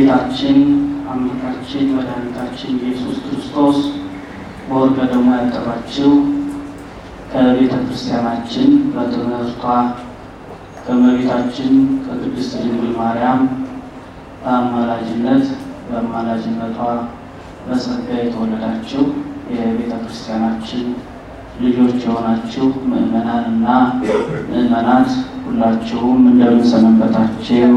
ጌታችን አምላካችን መድኃኒታችን ኢየሱስ ክርስቶስ በወርቀ ደሙ ያጠባችው ከቤተ ክርስቲያናችን በትምህርቷ ከእመቤታችን ከቅድስት ድንግል ማርያም በአማላጅነት በአማላጅነቷ በጸጋ የተወለዳችሁ የቤተ ክርስቲያናችን ልጆች የሆናችሁ ምእመናንና ምእመናት ሁላችሁም እንደምን ሰነበታችሁ?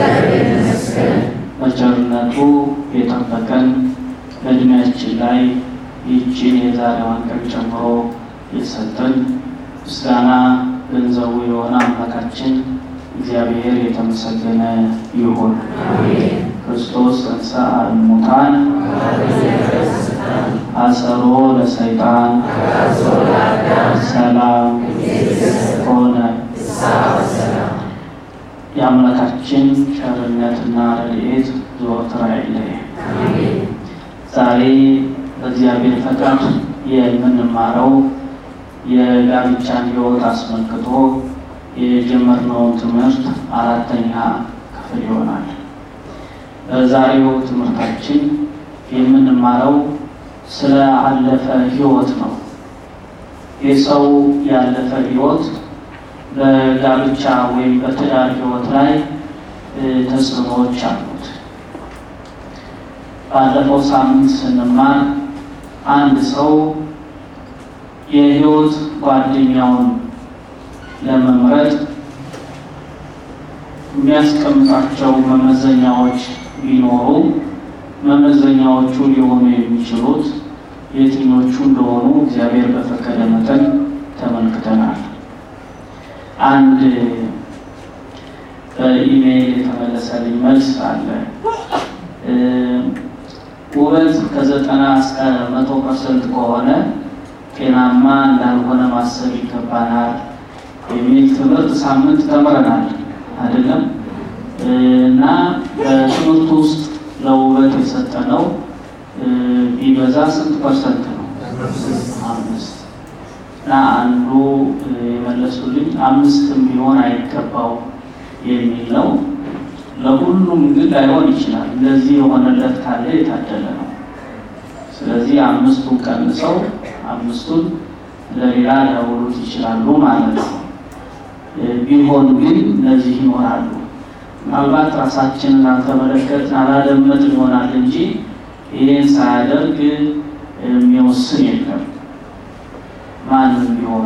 በቸርነቱ የጠበቀን በእድሜያችን ላይ ይህችን የዛሬዋን ቀን ጨምሮ የሰጠን ምስጋና ገንዘቡ የሆነ አምላካችን እግዚአብሔር የተመሰገነ ይሁን። ክርስቶስ ተንሥአ እሙታን አሰሮ ለሰይጣን ሰላም ሆነ። የአምላካችን ቸርነትና ረድኤት ዘወትር አይለየን። ዛሬ በእግዚአብሔር ፈቃድ የምንማረው የጋብቻን ሕይወት አስመልክቶ የጀመርነውን ትምህርት አራተኛ ክፍል ይሆናል። በዛሬው ትምህርታችን የምንማረው ስለ አለፈ ሕይወት ነው። የሰው ያለፈ ሕይወት በጋብቻ ወይም በትዳር ሕይወት ላይ ተጽዕኖዎች አሉት። ባለፈው ሳምንት ስንማር አንድ ሰው የሕይወት ጓደኛውን ለመምረጥ የሚያስቀምጣቸው መመዘኛዎች ቢኖሩ መመዘኛዎቹ ሊሆኑ የሚችሉት የትኞቹ እንደሆኑ እግዚአብሔር በፈቀደ መጠን ተመልክተናል። አንድ በኢሜይል የተመለሰልኝ መልስ አለ። ውበት ከዘጠና እስከ መቶ ፐርሰንት ከሆነ ጤናማ እንዳልሆነ ማሰብ ይገባናል የሚል ትምህርት ሳምንት ተምረናል አይደለም እና በትምህርቱ ውስጥ ለውበት የሰጠነው ቢበዛ ስንት ፐርሰንት ነው? አምስት እና አንዱ የመለሱልኝ አምስትም ቢሆን አይገባው የሚል ነው። ለሁሉም ግን ላይሆን ይችላል። እንደዚህ የሆነለት ካለ የታደለ ነው። ስለዚህ አምስቱን ቀንሰው አምስቱን ለሌላ ሊያውሉት ይችላሉ ማለት ነው። ቢሆን ግን እነዚህ ይኖራሉ። ምናልባት ራሳችንን አልተመለከትን አላደመጥን ይሆናል እንጂ ይህን ሳያደርግ የሚወስን የለም። ማንም ቢሆን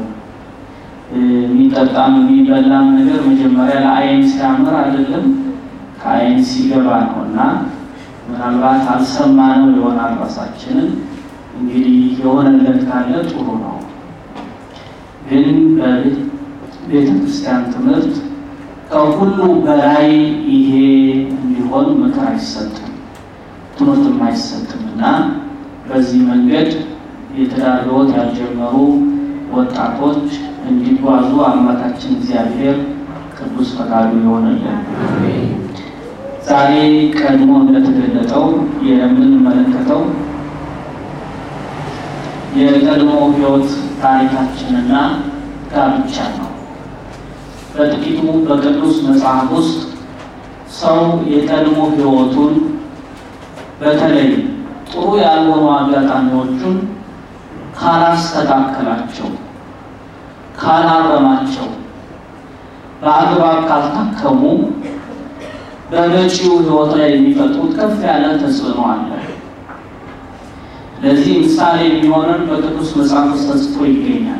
የሚጠጣም የሚበላም ነገር መጀመሪያ ለዓይን ሲያምር አይደለም ከዓይን ሲገባ ነው እና ምናልባት አልሰማነው ይሆናል ራሳችንን። እንግዲህ የሆነለት ካለ ጥሩ ነው። ግን በቤተ ክርስቲያን ትምህርት ከሁሉ በላይ ይሄ እንዲሆን ምክር አይሰጥም፣ ትምህርትም አይሰጥም እና በዚህ መንገድ የትዳር ሕይወት ያልጀመሩ ወጣቶች እንዲጓዙ አምላካችን እግዚአብሔር ቅዱስ ፈቃዱ ይሆንልን። ዛሬ ቀድሞ እንደተገለጠው የምንመለከተው የቀድሞ ሕይወት ታሪካችንና ጋብቻ ነው። በጥቂቱ በቅዱስ መጽሐፍ ውስጥ ሰው የቀድሞ ሕይወቱን በተለይ ጥሩ ያልሆኑ አጋጣሚዎቹን ካላስተካከላቸው፣ ካላረማቸው፣ በአግባብ ካልታከሙ በመጪው ሕይወት ላይ የሚፈጥሩት ከፍ ያለ ተጽዕኖ አለ። ለዚህ ምሳሌ የሚሆነን በቅዱስ መጽሐፍ ውስጥ ተጽፎ ይገኛል።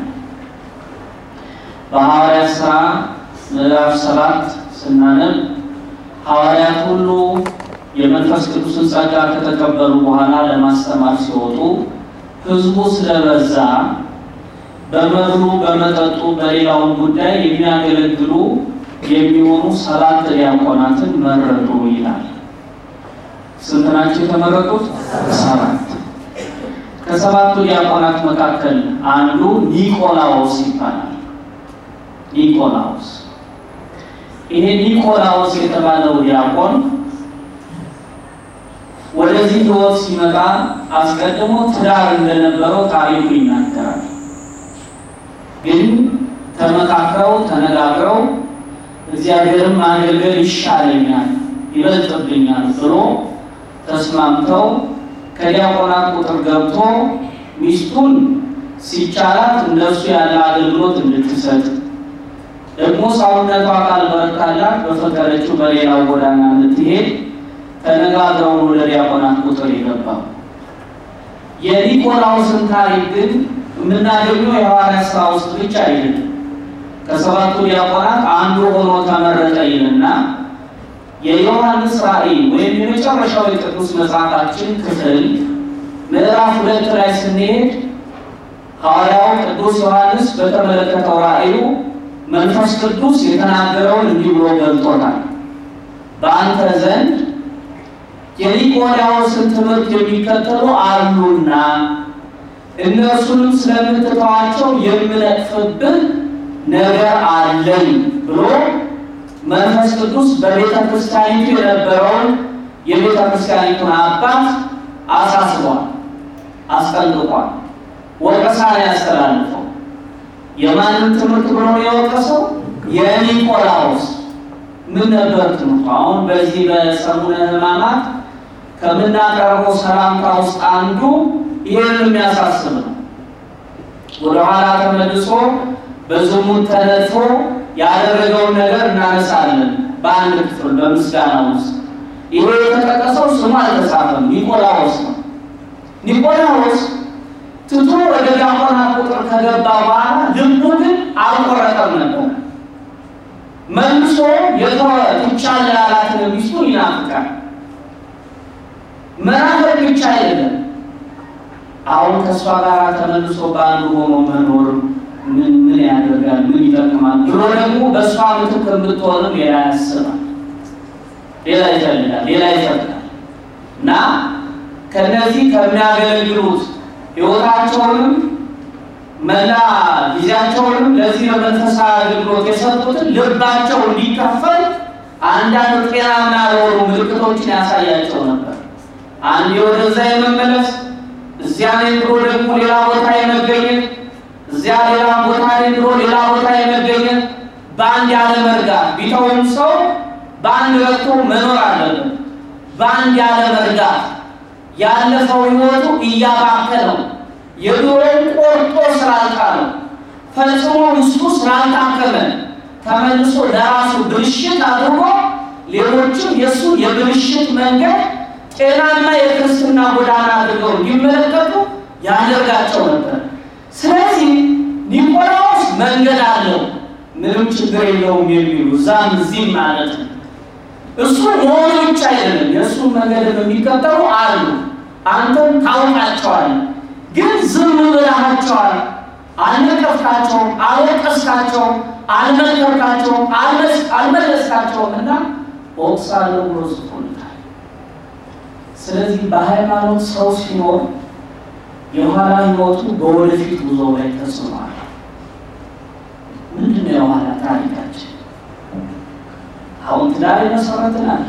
በሐዋርያት ሥራ ምዕራፍ ሰባት ስናነብ ሐዋርያት ሁሉ የመንፈስ ቅዱስን ጸጋ ከተቀበሉ በኋላ ለማስተማር ሲወጡ ሕዝቡ ስለበዛ በመብሉ፣ በመጠጡ፣ በሌላውን ጉዳይ የሚያገለግሉ የሚሆኑ ሰባት ዲያቆናትን መረጡ ይላል። ስንት ናቸው የተመረጡት? ሰባት። ከሰባቱ ዲያቆናት መካከል አንዱ ኒቆላዎስ ይባላል። ኒቆላዎስ ይሄ ኒቆላዎስ የተባለው ዲያቆን ወደዚህ ሕይወት ሲመጣ አስቀድሞ ትዳር እንደነበረው ታሪኩ ይናገራል። ግን ተመካክረው ተነጋግረው እግዚአብሔርን ማገልገል ይሻለኛል፣ ይበልጥብኛል ብሎ ተስማምተው ከዲያቆናት ቁጥር ገብቶ ሚስቱን ሲቻላት እንደሱ ያለ አገልግሎት እንድትሰጥ ደግሞ ሰውነቷ ካልበረታላት በፈቀደችው በሌላው ጎዳና እንድትሄድ ተነጋግረው ወደ ዲያቆናት ቁጥር የገባው። የኒቆላውስን ታሪክ ግን የምናገኘው የሐዋርያት ሥራ ውስጥ ብቻ አይደለም። ከሰባቱ ዲያቆናት አንዱ ሆኖ ተመረጠ ይልና የዮሐንስ ራእይ ወይም የመጨረሻው የቅዱስ መጽሐፋችን ክፍል ምዕራፍ ሁለት ላይ ስንሄድ ሐዋርያው ቅዱስ ዮሐንስ በተመለከተው ራእዩ መንፈስ ቅዱስ የተናገረውን እንዲህ ብሎ ገልጦታል። በአንተ ዘንድ የኒቆላዎስን ትምህርት የሚከተሉ አሉና እነርሱንም ስለምትተዋቸው የምነቅፍብህ ነገር አለኝ ብሎ መንፈስ ቅዱስ በቤተ ክርስቲያኒቱ የነበረውን የቤተ ክርስቲያኒቱን አባት አሳስቧል፣ አስጠንቅቋል። ወቀሳን ያስተላልፈው የማንም ትምህርት ብሎ ነው የወቀሰው? የኒቆላዎስ ምን ነበር ትምህርቱ? አሁን በዚህ በሰሙነ ሕማማት ከምናቀርበው ሰላምታ ውስጥ አንዱ ይህን የሚያሳስብ ነው። ወደኋላ ተመልሶ በዝሙት ተነድፎ ያደረገውን ነገር እናነሳለን። በአንድ ክፍል በምስጋና ውስጥ ይሄ የተጠቀሰው ስሙ አልተጻፈም፣ ኒቆላዎስ ነው። ኒቆላዎስ ትቶ ወደ ዲያቆናት ቁጥር ከገባ በኋላ ልቡ ግን አልቆረጠም ነበር። መልሶ የተወ ትቻለ ያላትን ሚስቱን ይናፍቃል። መናፈቅ ብቻ አይደለም፣ አሁን ከእሷ ጋር ተመልሶ በአንዱ ሆኖ መኖር ምን ምን ያደርጋል? ምን ይጠቅማል? ብሎ ደግሞ በእሷ ምትክ የምትሆንም ሌላ ያስባል፣ ሌላ ይፈልጋል፣ ሌላ ይፈቅዳል እና ከነዚህ ከሚያገለግሉት ሕይወታቸውንም መላ ጊዜያቸውንም ለዚህ ለመንፈሳዊ አገልግሎት የሰጡትን ልባቸው እንዲከፈል አንዳንድ ጤናማ የሆኑ ምልክቶችን ያሳያቸው ነበር። አንድ ወደዛ የመመለስ እዚያ ላይ ብሎ ደግሞ ሌላ ቦታ የመገኘት እዚያ ሌላ ቦታ ላይ ብሎ ሌላ ቦታ የመገኘት በአንድ ያለ መርጋት ቢተውም ሰው በአንድ ረግቶ መኖር አለበት። በአንድ ያለ መርጋት ያለፈው ሕይወቱ እያባከነው የድሮውን ቆርጦ ስላልጣለው ፈጽሞ ውስጡ ስላልታከመ ተመልሶ ለራሱ ብልሽት አድርጎ ሌሎችም የእሱ የብልሽት መንገድ ጤናማ የክርስትና ጎዳና አድርገው እንዲመለከቱ ያደርጋቸው ነበር። ስለዚህ ኒቆላዎስ መንገድ አለው፣ ምንም ችግር የለውም የሚሉ እዛም እዚህም ማለት ነው። እሱ መሆኑ ብቻ አይደለም፣ የእሱን መንገድ የሚከተሉ አሉ። አንተም ታውቃቸዋል፣ ግን ዝም ብለሃቸዋል። አልነቀፍካቸውም፣ አልወቀስካቸውም፣ አልመከርካቸውም፣ አልመለስካቸውም እና ወቅሳለሁ ብሎ ጽፎልታል። ስለዚህ በሃይማኖት ሰው ሲኖር የኋላ ህይወቱ በወደፊት ጉዞ ላይ ተጽዕኗል። ምንድን ነው የኋላ ታሪካችን? አሁን ትዳር የመሰረትን አለ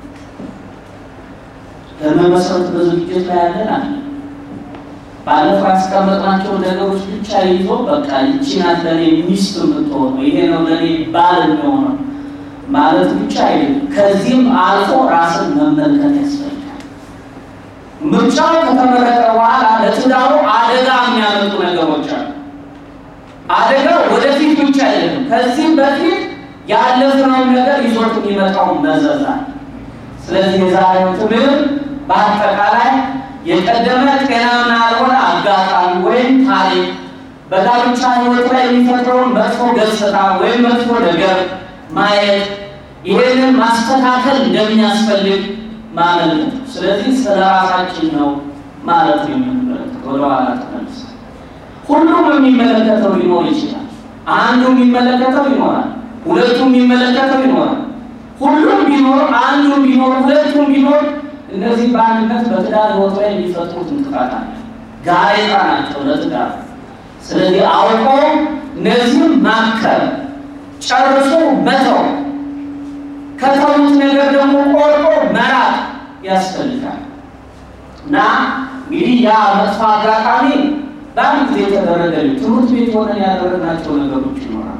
ለመመሰረት በዝግጅት ላይ ያለን አለ። ባለፈው ያስቀመጥናቸው ነገሮች ብቻ ይዞ በቃ ይቺ ናት ለእኔ ሚስት የምትሆነው ይሄ ነው ለእኔ ባል የሚሆነው ማለት ብቻ አይደለም። ከዚህም አልፎ ራስን መመልከት ያስፈልጋል። ምርጫው ከተመረጠ በኋላ ለትዳሩ አደጋ የሚያመጡ ነገሮች አሉ። አደጋው ወደፊት ብቻ አይደለም፣ ከዚህም በፊት ያለፍነውን ነገር ይዞት የሚመጣው መዘዛል። ስለዚህ የዛሬው ትምህርት በአጠቃላይ የቀደመ ጤናማ ያልሆነ አጋጣሚ ወይም ታሪክ በጋብቻ ሕይወት ላይ የሚፈጥረውን መጥፎ ገጽታ ወይም መጥፎ ነገር ማየት ይሄንን ማስተካከል እንደሚያስፈልግ ማመልከት። ስለዚህ ስለ ራሳችን ነው ማለት ነው የምንመለከተው። ወደኋላ ተመልሰ ሁሉም የሚመለከተው ሊኖር ይችላል። አንዱ የሚመለከተው ይኖራል። ሁለቱ የሚመለከተው ይኖራል። ሁሉም ቢኖር አንዱም ቢኖር ሁለቱም ቢኖር እነዚህ በአንድነት በትዳር ሕይወት ላይ የሚፈጥሩት እንቅፋት አለ፣ ጋሬጣ ናቸው ለትዳር። ስለዚህ አውቆ እነዚህም ማከር ጨርሶ መተው ከተውት ነገር ደግሞ ቆርጦ መራቅ ያስፈልጋል እና እንግዲህ ያ መጥፎ አጋጣሚ በአንድ ጊዜ የተደረገ ትምህርት ቤት ሆነን ያደረግናቸው ነገሮች ይኖራል።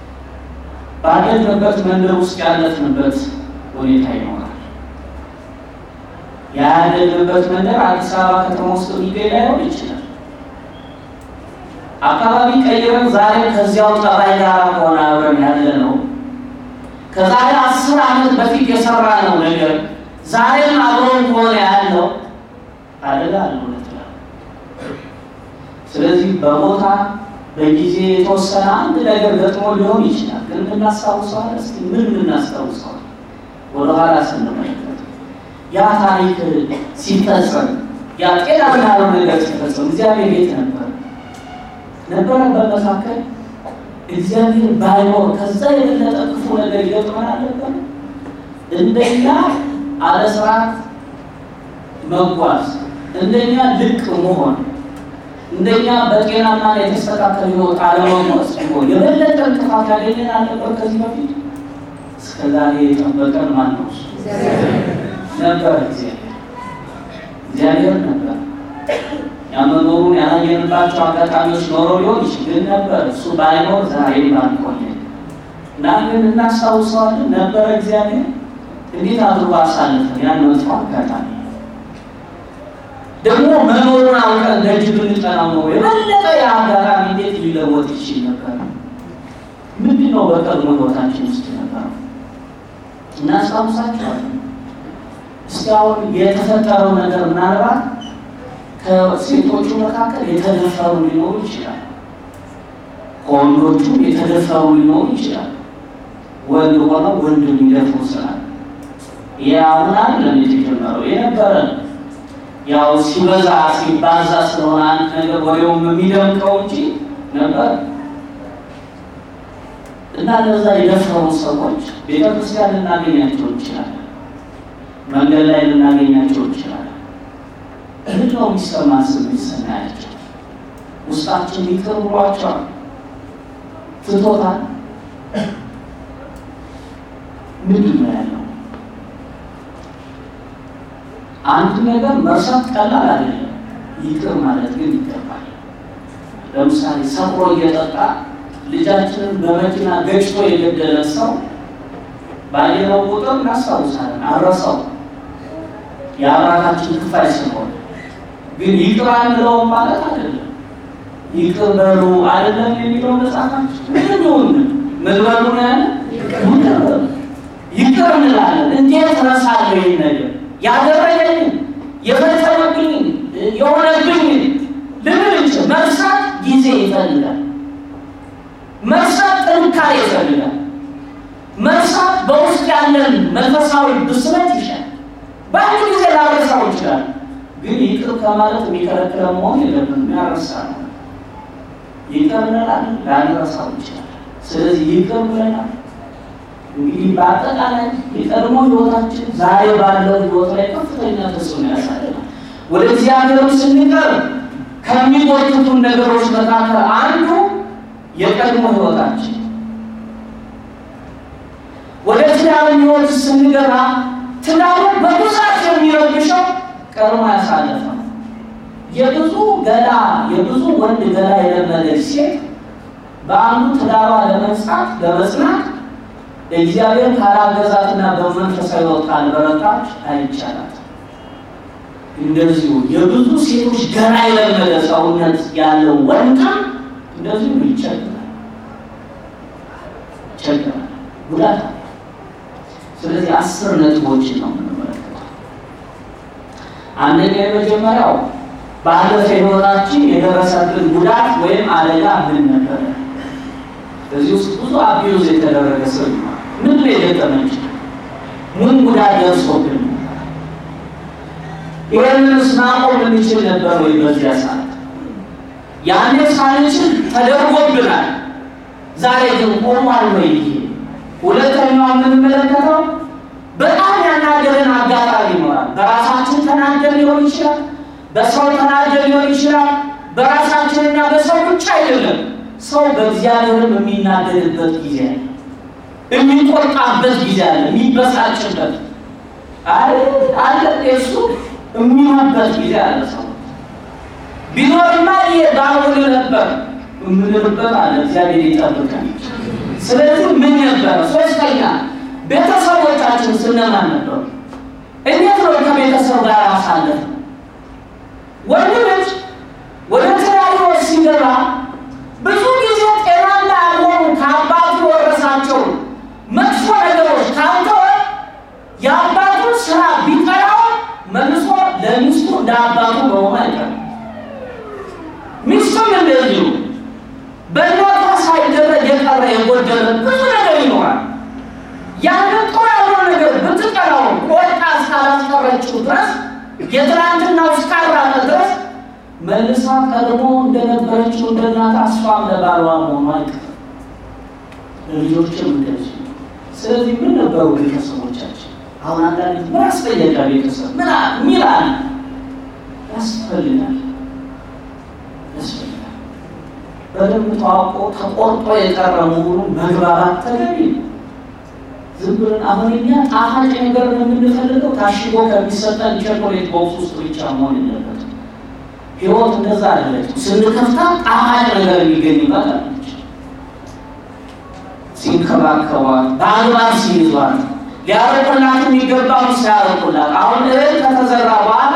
ባደግንበት መንደር ውስጥ ያለፍንበት ሁኔታ ይኖራል። ያደግንበት መንደር አዲስ አበባ ከተማ ውስጥ የሚገኝ ላይሆን ይችላል። አካባቢ ቀይረን ዛሬ ከዚያው ጠባይ ጋር ከሆነ አብረን ያለ ነው። ከዛሬ አስር ዓመት በፊት የሰራ ነው ነገር ዛሬም አብረን ከሆነ ያለው አደጋ አለ። ስለዚህ በቦታ በጊዜ የተወሰነ አንድ ነገር ገጥሞ ሊሆን ይችላል። ግን የምናስታውሰዋል። እስኪ ምን የምናስታውሰዋል? ወደኋላ ስንመለከት ያ ታሪክ ሲፈጸም ያ ጤናማ ያለው ነገር ሲፈጸም እግዚአብሔር የት ነበር? ነበረ በመካከል እግዚአብሔር ባይኖር ከዛ የበለጠ ክፉ ነገር ይገጥመን አለበት። እንደኛ አለ ስርዓት መጓዝ፣ እንደኛ ልቅ መሆን እንደኛ በጤናና የተስተካከለ ህይወት አለመሞት ሲሆን የበለጠ እንቅፋት ያገኘን አለበት። ከዚህ በፊት እስከዛሬ የጠበቀን ማን ነው? ነበር እግዚአብሔር እግዚአብሔር ነበር። ያመኖሩን ያላየንባቸው አጋጣሚዎች ኖሮ ሊሆን ይችል ነበር። እሱ ባይኖር ዛሬ ባንቆየ እና ግን እናስታውሰዋለን ነበረ እግዚአብሔር እንዴት አድርጎ አሳልፈን ያን መጥፎ አጋጣሚ ደግሞ መኖሩን አውቀን ደጅ ብንጠናው ነው የበለጠ የአጋጣሚ እንዴት ሊለወጥ ይችል ነበር? ምንድን ነው በቀድሞ ህይወታችን ውስጥ ነበረው? እናስታውሳቸዋለን። እስቲ አሁን የተፈጠረው ነገር ምናልባት ከሴቶቹ መካከል የተደፈሩ ሊኖሩ ይችላል። ከወንዶቹም የተደፈሩ ሊኖሩ ይችላል። ወንድ ሆነው ወንድ የሚደፍሩ ስላለ ይህ አሁን አይደለም የተጀመረው የነበረ ነው። ያው ሲበዛ ሲባዛ ስለሆነ አንድ ነገር ወሬውም የሚደምቀው እንጂ ነበር እና ለዛ የደፈሩ ሰዎች ቤተክርስቲያን ልናገኛቸው እንችላለን። መንገድ ላይ ልናገኛቸው እንችላለን። እህት ነው የሚሰማን ስሜት ስናያቸው ውስጣችን ይቅር ብሏቸዋል፣ ትቶታል። ምንድን ነው ያለው? አንድ ነገር መርሳት ቀላል አይደለም። ይቅር ማለት ግን ይገባል። ለምሳሌ ሰክሮ እየጠጣ ልጃችንን በመኪና ገጭቶ የገደለ ሰው ባየነው ቁጥር እናስታውሳለን፣ አረሰው የአብራካችን ክፋይ ስለሆነ ግን ይቅር አንለውም ማለት አይደለም። ይቅር በሉ አይደለም የሚለው መጽሐፋችን ምን ይሁን ምን በሉ ነው ያለ ይቅር በሉ ይቅር እንላለን። እንዴት ረሳለሁ ይህን ነገር ያደረገኝ የፈጸመብኝ የሆነብኝ ልብል እንችል። መርሳት ጊዜ ይፈልጋል። መርሳት ጥንካሬ ይፈልጋል። መርሳት በውስጥ ያለን መንፈሳዊ ብስለት ይሻል። በአንድ ጊዜ ላረሳው ይችላል፣ ግን ይቅር ከማለት የሚከለክለ መሆን የለብንም። ያረሳ ነው ይቅር እንላለን፣ ላንረሳው ይችላል። ስለዚህ ይቅር ብለናል። እንግዲህ በአጠቃላይ የቀድሞ ህይወታችን ዛሬ ባለው ህይወት ላይ ከፍተኛ ተጽዕኖ ያሳልፋል። ወደ እግዚአብሔርም ስንቀርብ ከሚጎትቱን ነገሮች መካከል አንዱ የቀድሞ ህይወታችን። ወደ ትዳር ህይወት ስንገባ ትዳሩ በብዛት የሚረብሸው ቀድሞ ያሳለፈ ነው። የብዙ ገላ የብዙ ወንድ ገላ የለመደች ሴት በአንዱ ትዳሯ ለመንጻት ለመጽናት እግዚአብሔር ካላገዛትና በመንፈሳዊ ሕይወት ካልበረታች አይቻላት። እንደዚሁ የብዙ ሴቶች ገና የለመደ ሰውነት ያለው ወንድም እንደዚሁ ይቸግራል ይቸግራል፣ ጉዳት አለ። ስለዚህ አስር ነጥቦችን ነው የምንመለከተው። አንደኛ የመጀመሪያው ባለፈ ሕይወታችን የደረሰብን ጉዳት ወይም አደጋ ምን ነበረ? በዚህ ውስጥ ብዙ አቢዩዝ የተደረገ ሰው ምን ላይ የገጠመች ምን ጉዳት ደርሶብን ይህንንስ ማቆም እንችል ነበር ወይ? በዚያ ሰዓት ያኔ ሳንችል ተደርጎብናል። ዛሬ ግን ቆሟል ወይ? ይሄ ሁለተኛው የምንመለከተው በጣም ያናገረን አጋጣሚ ይኖራል። በራሳችን ተናገር ሊሆን ይችላል፣ በሰው ተናገር ሊሆን ይችላል። በራሳችንና በሰው ብቻ አይደለም ሰው በእግዚአብሔርም የሚናደድበት ጊዜ አለ፣ የሚቆጣበት ጊዜ አለ፣ የሚበሳጭበት አለ፣ እሱ የሚሆንበት ጊዜ አለ። ሰው ቢኖርማ ይሄ ባሁን ነበር የምንልበት አለ። እግዚአብሔር ይጠብቀን። ስለዚህ ምን ነበረ? ሶስተኛ ቤተሰቦቻችን ስነማን ነበሩ? እንዴት ነው ከቤተሰብ ጋር አሳለፍ? ወንድ ልጅ ወደ ትዳር ሕይወት ሲገባ ብዙ ጊዜ ጤናማ ያልሆኑ ከአባቱ የወረሳቸው መጥፎ ነገሮች ካልተወ የአባቱን ስራ ቢጠራው መልሶ ለሚስቱ እንደ አባቱ መሆኑ አይቀርም። ሚስቱም እንደዚሁ በእናቷ ሳይደረግ የቀረ የጎደለ ብዙ ነገር ይኖራል። ያንን ጥሩ ያልሆነ ነገር ብትጠራው ቆጣ እስካላስቀረችው ድረስ የትናንትናው እስካራቀ ድረስ መልሳ ቀድሞ እንደነበረችው እንደ እናት እሷም ለባሏ መሆኑ አይቀርም። ለልጆችም እንደዚህ። ስለዚህ ምን ነበሩ ቤተሰቦቻችን? አሁን አንዳንድ ምን አስፈለገ ቤተሰብ ምን ሚል አለ ያስፈልጋል ያስፈልጋል። በደንብ ተዋቆ ተቆርጦ የቀረ መሆኑን መግባባት ተገቢ ነው። ዝም ብለን አሁን እኛ ጣፋጭ ነገር ነው የምንፈልገው ታሽጎ ከሚሰጠን ቸኮሌት ቦክስ ውስጥ ብቻ መሆን የለበትም። ህይወት እንደዛ አይደለች። ስንከፍታ ጣፋጭ ነገር የሚገኝባት አለች። ሲንከባከቧት፣ በአግባብ ሲይዟት፣ ሊያረቁላት የሚገባውን ሲያረቁላት፣ አሁን እህል ከተዘራ በኋላ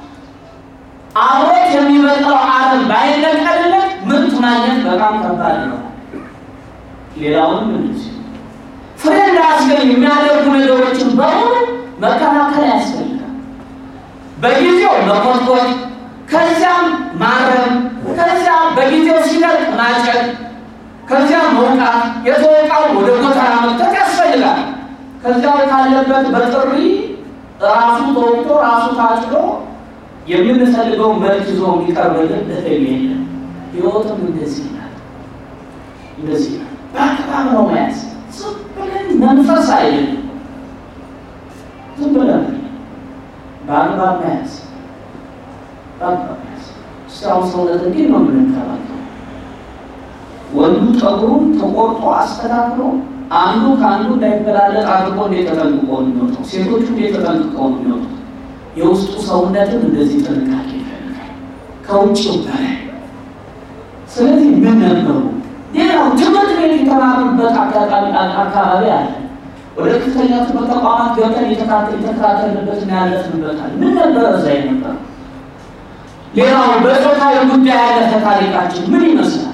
አብሮት የሚበቅለው አረም ባይነቀልለት ምርት ማግኘት በጣም ከባድ ነው። ሌላውንም እንደዚህ ፍሬ እንዳያስገኝ የሚያደርጉ ነገሮችን በሙሉ መከላከል ያስፈልጋል። በጊዜው መኮትኮት፣ ከዚያም ማረም፣ ከዚያም በጊዜው ሲደርቅ ማጨድ፣ ከዚያም መውቃት፣ የተወቃው ወደ ጎተራ መክተት ያስፈልጋል። ከዚያው ካለበት በጥሪ ራሱ ተወቅቶ ራሱ ታጭዶ የምንፈልገው መልክ ይዞ የሚቀርብልን እህል የለም። ህይወትም እንደዚህ ይላል፣ እንደዚህ ይላል። በአግባብ ነው መያዝ ዝም ብለን መንፈስ አይደለም። ዝም ብለን በአግባብ መያዝ በአግባብ መያዝ። እስካሁን ሰውነት እንዴት ነው የምንከባከው? ወንዱ ጠጉሩን ተቆርጦ አስተካክሎ አንዱ ከአንዱ እንዳይበላለጥ አድርጎ እንዴት ተጠንቅቆ ነው የሚወጣው? ሴቶቹ እንዴት ተጠንቅቀው ነው የሚወጡት? የውስጡ ሰውነትን እንደዚህ ጥንቃቄ ይፈልጋል ከውጭው በላይ። ስለዚህ ምን ነበሩ ሌላው ትምህርት ቤት የተማሩበት አጋጣሚ አካባቢ አለ። ወደ ከፍተኛ ትምህርት ተቋማት ገብተን የተከታተልንበትና ያለፍንበታል። ምን ነበረ እዛ ነበር? ሌላው በጾታዊ ጉዳይ ያለፈ ታሪካችን ምን ይመስላል?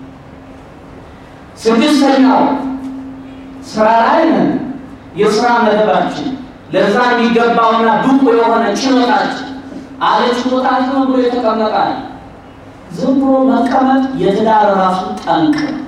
ስድስተኛው ስራ ላይ ነን። የስራ መደባችን ለዛ የሚገባውና ብቁ የሆነ ችሎታችን አለ ችሎታችን ብሎ የተቀመጣል ዝም ብሎ መቀመጥ የትዳር ራሱ ጠንቅ ነው።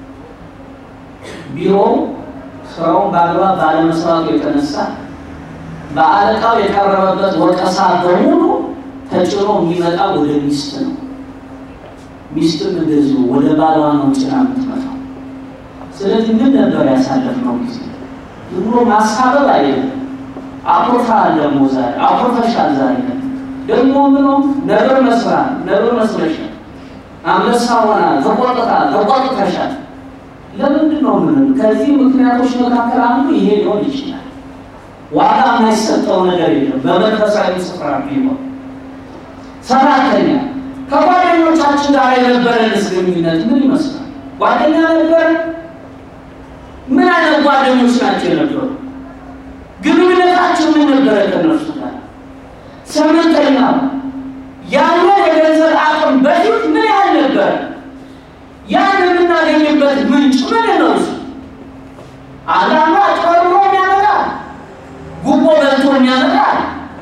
ቢሮ ስራውን በአግባብ ባለመስራቱ የተነሳ በአለቃው የቀረበበት ወቀሳ በሙሉ ተጭኖ የሚመጣ ወደ ሚስት ነው። ሚስትም እንደዚሁ ወደ ባሏ ነው ጭና የምትመጣው። ስለዚህ ምን ነበር ያሳለፍነው ጊዜ? ዝም ብሎ ማሳበብ አይደለም። አኩርፈሃል ደግሞ ዛሬ አኩርፈሻል ዛሬ ደግሞ ምኖ ነብር መስራት ነብር መስለሻል አንበሳ ሆና ተቆጥታ ተቆጥተሻል። ለምንድን ነው ምን? ከዚህ ምክንያቶች መካከል አንዱ ይሄ ሊሆን ይችላል። ዋጋ የማይሰጠው ነገር የለም በመንፈሳዊ ስፍራ ቢሆን። ሰራተኛ ከጓደኞቻችን ጋር የነበረን ግንኙነት ምን ይመስላል? ጓደኛ ነበረ? ምን አይነት ጓደኞች ናቸው የነበሩ? ግንኙነታችን ምን ነበረ ከነርሱ ጋር? ስምንተኛ ያለው የገንዘብ አቅም በፊት ምን ያህል ነበር? ያን የምናገኝበት ምንጭ ምን ነው? እሱ አንዳንዱ አጭበርብሮ ያመጣል፣ ጉቦ በልቶ ያመጣል፣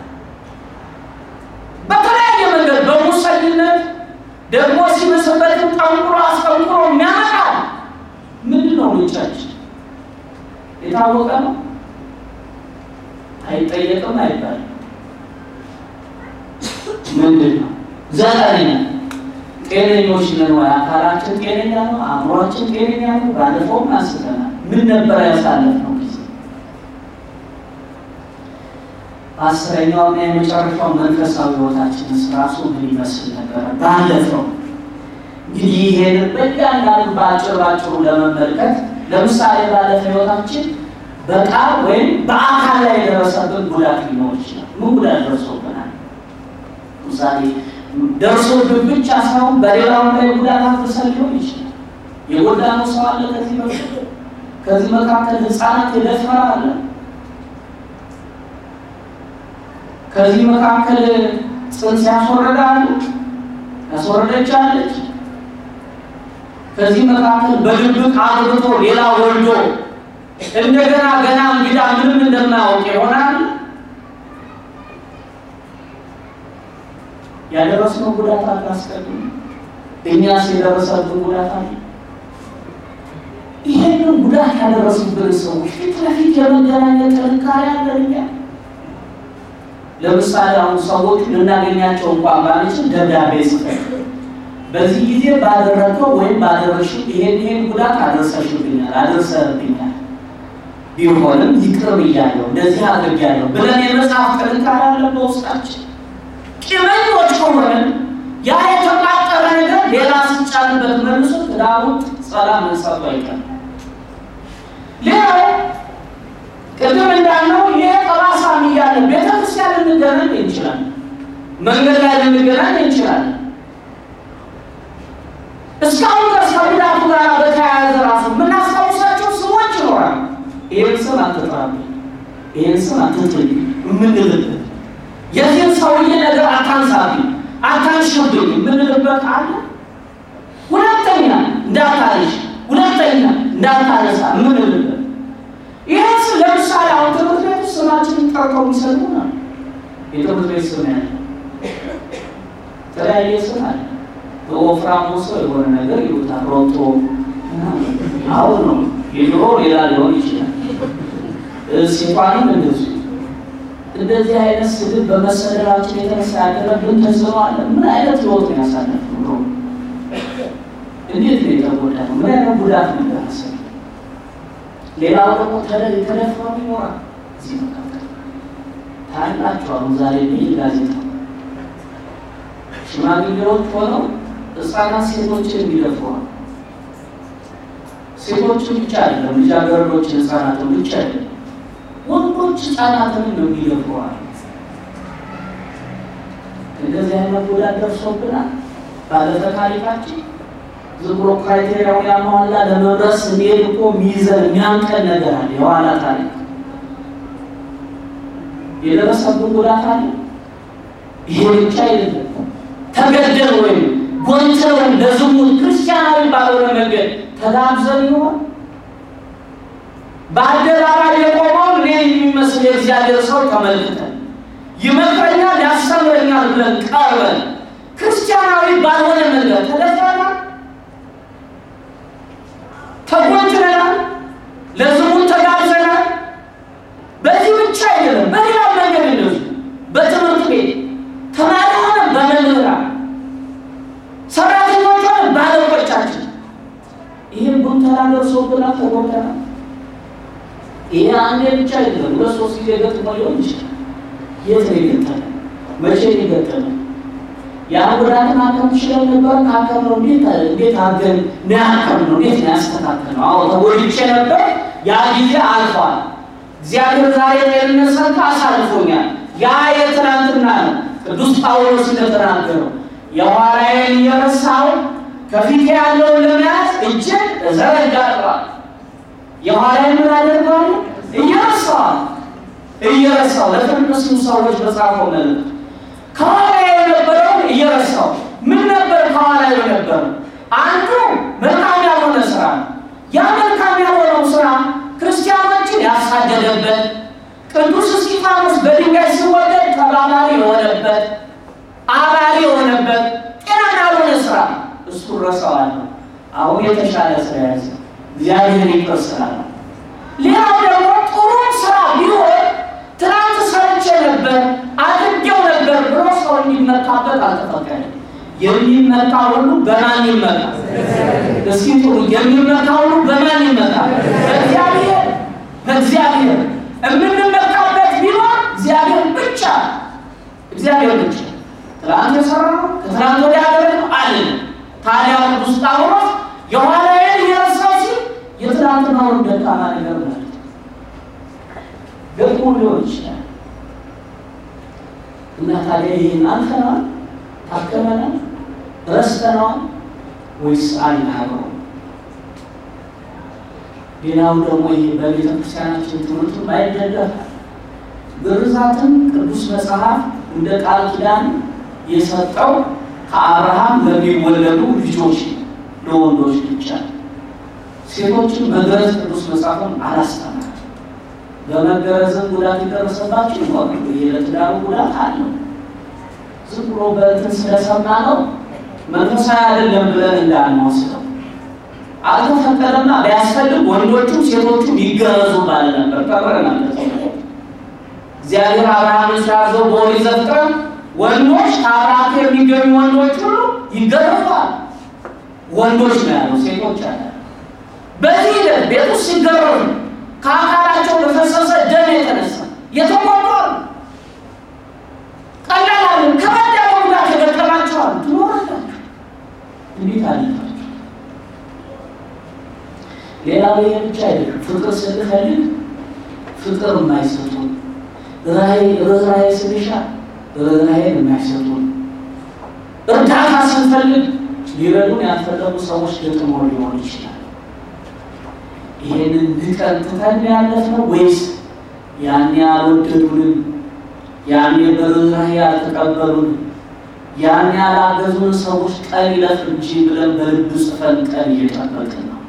በተለያየ መንገድ በሙሰኝነት ደግሞ ሲመስበትም ጠንቁሮ አስጠንቁሮ የሚያመጣል። ምንድን ነው ምንጫችን? የታወቀ ነው፣ አይጠየቅም፣ አይባልም። ምንድን ነው? ዘጠነኛ ጤነኞች ነን ወይ? አካላችን ጤነኛ ነው? አእምሯችን ጤነኛ ነው? ባለፈውም አንስተናል። ምን ነበር ያሳለፍነው ጊዜ? አስረኛውና የመጨረሻው መንፈሳዊ ሕይወታችንስ ራሱ ምን ይመስል ነበረ? ባለፈው እንግዲህ ይሄንን በእያንዳንዱ በአጭር ባጭሩ ለመመልከት ለምሳሌ ባለፈ ሕይወታችን በቃል ወይም በአካል ላይ የደረሰብን ጉዳት ሊኖር ይችላል። ምን ጉዳት ደርሶብናል? ምሳሌ ደርሶብን ብቻ ሳይሆን በሌላው ላይ ጉዳት አድርሰን ሊሆን ይችላል። የጎዳነው ሰው አለ። ከዚህ በፊት ከዚህ መካከል ህፃናት የደፈረ አለ። ከዚህ መካከል ጽንስ ያስወረዳሉ ያስወረደቻለች። ከዚህ መካከል በድብቅ አግብቶ ሌላ ወልዶ እንደገና ገና እንግዳ ምንም እንደማያውቅ ይሆናል። ያደረስነው ጉዳት አለ አስቀድሞ እኛስ የደረሰብን ጉዳት አለ። ይሄንን ጉዳት ያደረሱብን ሰዎች ፊት ለፊት የመገናኘት ጥንካሬ አለን እኛ። ለምሳሌ አሁን ሰዎች ልናገኛቸው እንኳን ባንችል ደብዳቤ ጽፈን በዚህ ጊዜ ባደረገው ወይም ባደረሽው ይሄን ይሄን ጉዳት አደረሰሽብኛል፣ አደረሰብኛል ቢሆንም ይቅር ብያለሁ፣ እንደዚህ አድርጌያለሁ ብለን የመጽሐፍ ጥንካሬ አለ በውስጣችን። ቂመኞች ከሆነን ያ የተቃጠለ ነገር ሌላ ሲጫንበት መልሶ ትዳሩን ሰላም መንሳቱ አይቀርም። ሌላው ቅድም እንዳልነው ይሄ ጠባሳ እያለ ቤተክርስቲያን ልንገናኝ እንችላለን፣ መንገድ ላይ ልንገናኝ እንችላለን። እስካሁን ድረስ ከጉዳቱ ጋር በተያያዘ ራሱ የምናስታውሳቸው ስሞች ይኖራል። ይህን ስም አትጥራብኝ፣ ይህን ስም አትጥሪ የምንልበት የዚህን ሰውዬ ነገር አታንሳብኝ፣ አታንሽብኝ የምንልበት አለ። ሁለተኛ እንዳታነሽ፣ ሁለተኛ እንዳታነሳ የምንልበት ይህ ስም ለምሳሌ አሁን ትምህርት ቤት ውስጥ ስማችንን ጠርተው የሚሰጡ ነው። የትምህርት ቤት ስም ያለ የተለያየ ስም አለ። በወፍራሙ ሰው የሆነ ነገር ይሉታል። ሮቶ አሁን ነው የድሮ ሌላ ሊሆን ይችላል። ሴቷንም እንደዚሁ እንደዚህ አይነት ስድብ በመሰደራችን የተነሳ ያደረብን ተጽዕኖ አለ። ምን አይነት ህይወት ነው ያሳለፍነው? እንዴት ነው የተጎዳ ነው? ምን አይነት ጉዳት ነው ደረሰ? ሌላው ደግሞ የተደፈሩ ይኖራል። እዚህ መካከል ታላችሁ አሁን ዛሬ ብይ ጋዜጣ ሽማግሌዎች ሆነው ህፃናት ሴቶችን የሚደፍሯል። ሴቶችን ብቻ አይደለም፣ ልጃገረዶችን ህፃናትን ብቻ አይደለም፣ ወንዶች ህፃናትን ነው የሚደፍሯል። እንደዚህ አይነት ጉዳት ደርሶብናል። ባለፈ ታሪካችን ዝም ብሎ ክራይቴሪያውን ያሟላ ለመድረስ እንሄድ እኮ ሚይዘን የሚያንቀን ነገር አለ። የኋላ ታሪክ የደረሰብን ጉዳት አለ። ይሄ ብቻ አይደለም። ተገደል ወይም ጎንተውን ለዝሙት ክርስቲያናዊ ባልሆነ መንገድ ተጋብዘን ይሆን? በአደባባይ የቆመውን እኔ የሚመስል የእግዚአብሔር ሰው ተመልክተን ይመክረኛል፣ ያስተምረኛል ብለን ቀርበን ክርስቲያናዊ ባልሆነ መንገድ ተደፍረናል፣ ተጎንትረናል፣ ለዝሙት ተጋብዘናል። በዚህ ብቻ አይደለም፣ በሌላ መንገድ እንደዚሁ በትምህርት ቤት ተማሪ ሆነ በመምህራን ሰራተኞች ሆነ ባለቆቻችን ይህን ጉንተራ ደርሶብናል፣ ተጎድተናል። ይሄ አንዴ ብቻ አይደለም፣ ሁለት ሶስት ጊዜ ገጥሞ ሊሆን ይችላል። የት ነው የገጠመ? መቼ ነው የገጠመ? ያን ጉዳት ማከም ችለን ነበር። ካከም ነው እንዴት እንዴት አድርገን ነው ያከም ነው እንዴት ነው ያስተካከል ነው? አዎ ተጎድቼ ነበር። ያ ጊዜ አልፏል። እግዚአብሔር ዛሬ ጤንነት ሰጥቶ አሳልፎኛል። ያ የትናንትና ነው። ቅዱስ ጳውሎስ እንደተናገረው የኋላዬን እየረሳሁ ከፊቴ ያለውን ለመያዝ እጄን እዘረጋለሁ። የኋላዬን ምን አደርገዋለሁ? እየረሳሁ እየረሳሁ ለተነሱ ሰዎች በጻፈው መልእክት ከኋላ የነበረውን እየረሳሁ ምን ነበር ከኋላ የነበረው? አንዱ መልካም ያልሆነ ስራ ነው። ያ መልካም ያልሆነው ስራ ክርስቲያኖችን ያሳደደበት ቅዱስ እስጢፋኖስ በድንጋይ ሲወገድ ተባባሪ የሆነበት አባሪ የሆነበት ጤናማ ያልሆነ ስራ እሱ ረሳዋለሁ። አሁን የተሻለ ስራ ያዘ እግዚአብሔር ይቅር ስላለ። ሌላው ደግሞ ጥሩ ስራ ቢሆን ትናንት ሰርቼ ነበር አድርጌው ነበር ብሎ ሰው እንዲመካበት አልተፈቀደም። የሚመካ ሁሉ በማን ይመካ? እስኪ ጥሩ የሚመካ ሁሉ በማን ይመካ? በእግዚአብሔር በእግዚአብሔር የምንመካበት ቢሆን እግዚአብሔር ብቻ እግዚአብሔር ብቻ ትናንት የሰራነው ከትናንት ወዲያ ያደረግነው አለን። ታዲያ ቅዱስ ጳውሎስ የኋላዬን እየረሳሁ ሲል የትናንትናውን ደካማ ነገር ማለት ገጥሞ ሊሆን ይችላል እና ታዲያ ይህን አልፈነዋል፣ ታከመናል፣ ረስተነዋል ወይስ አልናገው? ሌላው ደግሞ ይሄ በቤተ ክርስቲያናችን ትምህርቱ ማይደገፍ ግርዛትን ቅዱስ መጽሐፍ እንደ ቃል ኪዳን የሰጠው ከአብርሃም ለሚወለዱ ልጆች ለወንዶች ብቻ። ሴቶችን መገረዝ ቅዱስ መጽሐፍን አላስተማርም። በመገረዝም ጉዳት የደረሰባቸው ይሆን የለትዳሩ ጉዳት አለው። ዝም ብሎ በእንትን ስለሰማ ነው መንፈሳዊ አይደለም ብለን እንዳንወስደው። አልተፈቀደማ ቢያስፈልግ ወንዶቹም ሴቶቹም ይገረዙ ባለ ነበር። ተምረናል። እግዚአብሔር አብርሃምን ሲያዘው በኦሪት ዘፍጥረት ወንዶች ከአብርሃም የሚገኙ ወንዶች ሁሉ ይገረፋል። ወንዶች ነው ያለው፣ ሴቶች አለ። በዚህ ሂደት ቤት ውስጥ ሲገረሩ ከአካላቸው በፈሰሰ ደም የተነሳ የተቆጠሩ ቀላል ከበድ ያለ ጉዳት የገጠማቸዋል። ትኖራላችሁ እንዴት አለፋችሁ? ሌላው ይሄ ብቻ አይደለም። ፍቅር ስንፈልግ ፍቅር የማይሰጡን ርኅራኄ ስንሻ ርኅራኄን የማይሰጡን እርዳታ ስንፈልግ ሊረዱን ያልፈለጉ ሰዎች ገጥሞ ሊሆን ይችላል። ይሄንን ንቀን ትተን ያለፍነው ወይስ ያኔ ያልወደዱንን ያኔ በርኅራኄ ያልተቀበሉን ያኔ ያላገዙን ሰዎች ቀን ይለፍ እንጂ ብለን በልብ ጽፈን ቀን እየጠበቅን ነው?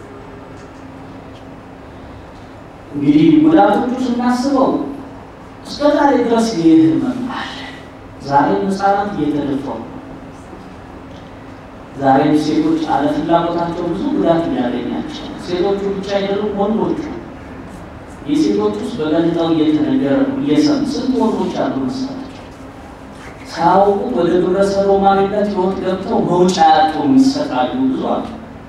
እንግዲህ ጉዳቶቹ ስናስበው እስከ ዛሬ ድረስ ይህ ህመም አለ። ዛሬም ህፃናት እየተደፈሩ ነው። ዛሬም ሴቶች አለ ፍላጎታቸው ብዙ ጉዳት እያገኛቸው ሴቶቹ ብቻ አይደሉም፣ ወንዶቹ የሴቶች ውስጥ በጋዜጣው እየተነገረ ነው እየሰሙ ስንት ወንዶች አሉ መሰላቸው ሳያውቁ ወደ ግብረ ሰዶማዊነት ህይወት ገብተው መውጫ ያጡ የሚሰቃዩ ብዙ አሉ።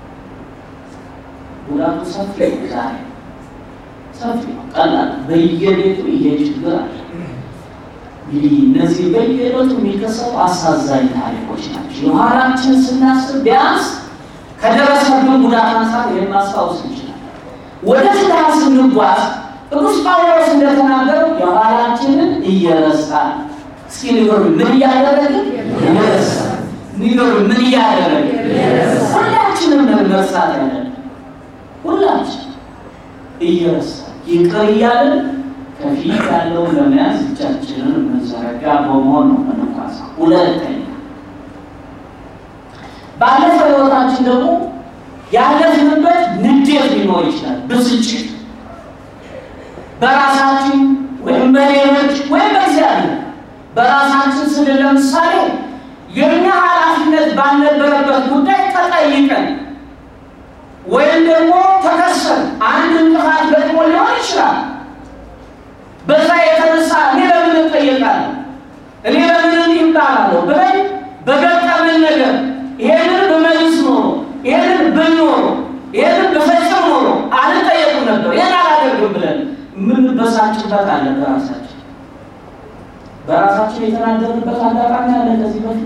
ጉዳቱ ሰፊ ነው። ዛሬ ሰፊ ነው። ቀላል በየቤቱ ይሄ ችግር አለ። እንግዲህ እነዚህ በየዕለቱ የሚከሰቱ አሳዛኝ ታሪኮች ናቸው። የኋላችን ስናስብ ቢያንስ ከደረሰብን ጉዳት አንጻር ይህን ማስታወስ እንችላለን። ወደ ትዳር ስንጓዝ ቅዱስ ጳውሎስ እንደተናገረው የኋላችንን እየረሳን እስኪ ንገሩኝ፣ ምን እያደረግን እየረሳን ንገሩኝ፣ ምን እያደረግን ሁላችንም ነን መርሳት ያለን ሁላችን እየረሳን ይቅር እያለን ከፊት ያለውን ለመያዝ እጃችንን መዘረጋ በመሆን ነው መነኳሳ። ሁለተኛ ባለፈው ህይወታችን ደግሞ ያለፍንበት ንዴት ሊኖር ይችላል። ብስጭት በራሳችን ወይም በሌሎች ወይም በእግዚአብሔር በራሳችን ስል ለምሳሌ የእኛ ኃላፊነት ባልነበረበት ጉዳይ ተጠይቀን ወይም ደግሞ ተከሰን አንድ እንቅፋት ገጥሞ ሊሆን ይችላል። በዛ የተነሳ እኔ ለምን እጠየቃለሁ፣ እኔ ለምን እንዲህ እባላለሁ ብለን በገጠምን ነገር ይሄንን ብመልስ ኖሮ ይሄንን ብንኖሮ ይሄንን ብፈጽም ኖሮ አልጠየቅም ነበር ይህን አላደርግም ብለን የምንበሳጭበት አለ። በራሳችን በራሳችን የተናገርንበት አጋጣሚ አለ። ከዚህ በፊት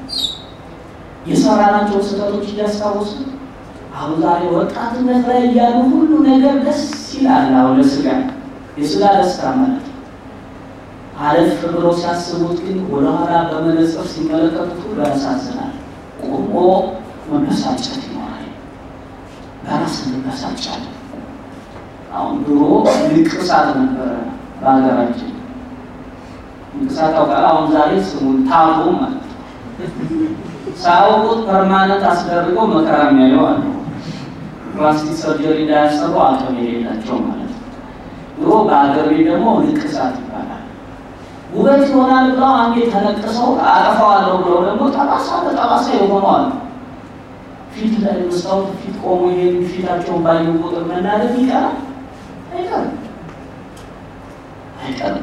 የሰራናቸው ስህተቶች እያስታወሱ አሁን ዛሬ ወጣትነት ላይ እያሉ ሁሉ ነገር ደስ ይላል። አሁን ለስጋ የስጋ ደስታ ማለት ነው። አለፍ ብሎ ሲያስቡት ግን ወደኋላ በመነጽር ሲመለከቱት ሁሉ ያሳዝናል። ቆሞ መበሳጨት ይኖራል። በራስ እንበሳጫለን። አሁን ድሮ ንቅሳት ነበረ በሀገራችን ንቅሳት ታውቃለህ? አሁን ዛሬ ስሙን ታቦ ማለት ነው። ሳያውቁት ፐርማነንት አስደርገው መከራ የሚያየው አለ። ፕላስቲክ ሰርጀሪ እንዳያሰሩ አቅም የሌላቸው ማለት ነው። ድሮ በሀገር ቤት ደግሞ ንቅሳት ይባላል። ውበት ይሆናል ብለው አንዴ ተነቅሰው አጠፋዋለሁ ብለው ደግሞ ጠባሳ በጠባሳ የሆኑ አሉ። ፊት ላይ መስታወት ፊት ቆሞ ይሄን ፊታቸውን ባዩ ቁጥር መናደድ ይቀራል አይቀርም አይቀርም።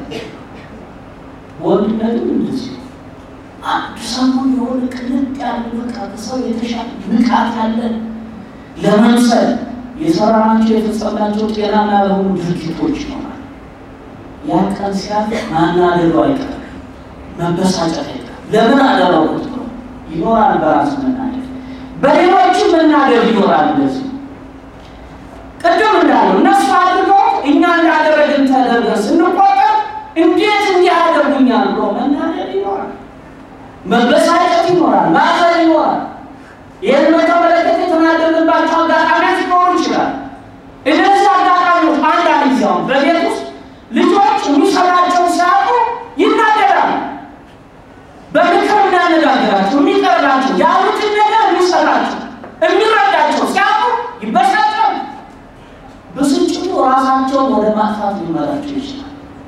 ወንድነትም እንደዚህ አንድ ሰሞን የሆነ ቅልጥ ያለ በቃ ከሰው የተሻለ ንቃት ያለን ለመምሰል የሰራናቸው የፈጸምናቸው ጤናማ የሆኑ ድርጊቶች ይኖራል። ያ ቀን ሲያልፍ ማናደዱ አይቀርም፣ መበሳጨት አይቀርም። ለምን አደረጉት ብሎ ይኖራል። በራስ መናደድ፣ በሌሎችም መናደድ ይኖራል። እንደዚህ ቅድም እንዳለው እነሱ አድርገው እኛ እንዳደረግን ተደርገን ስንቆጠር እንዴት እንዲህ ያደርጉኛል ብሎ መናደድ ይኖራል። መበሳጨት ይኖራል። ማዘን ይኖራል። ይህን በተመለከተ የተናደድንባቸው አጋጣሚዎች ሊኖሩ ይችላል። እነዚህ አጋጣሚዎች አንዳንድ ጊዜ አሁን በቤት ውስጥ ልጆች የሚሰራቸው ራሳቸውን ወደ ማጥፋት ሊመራቸው ይችላል።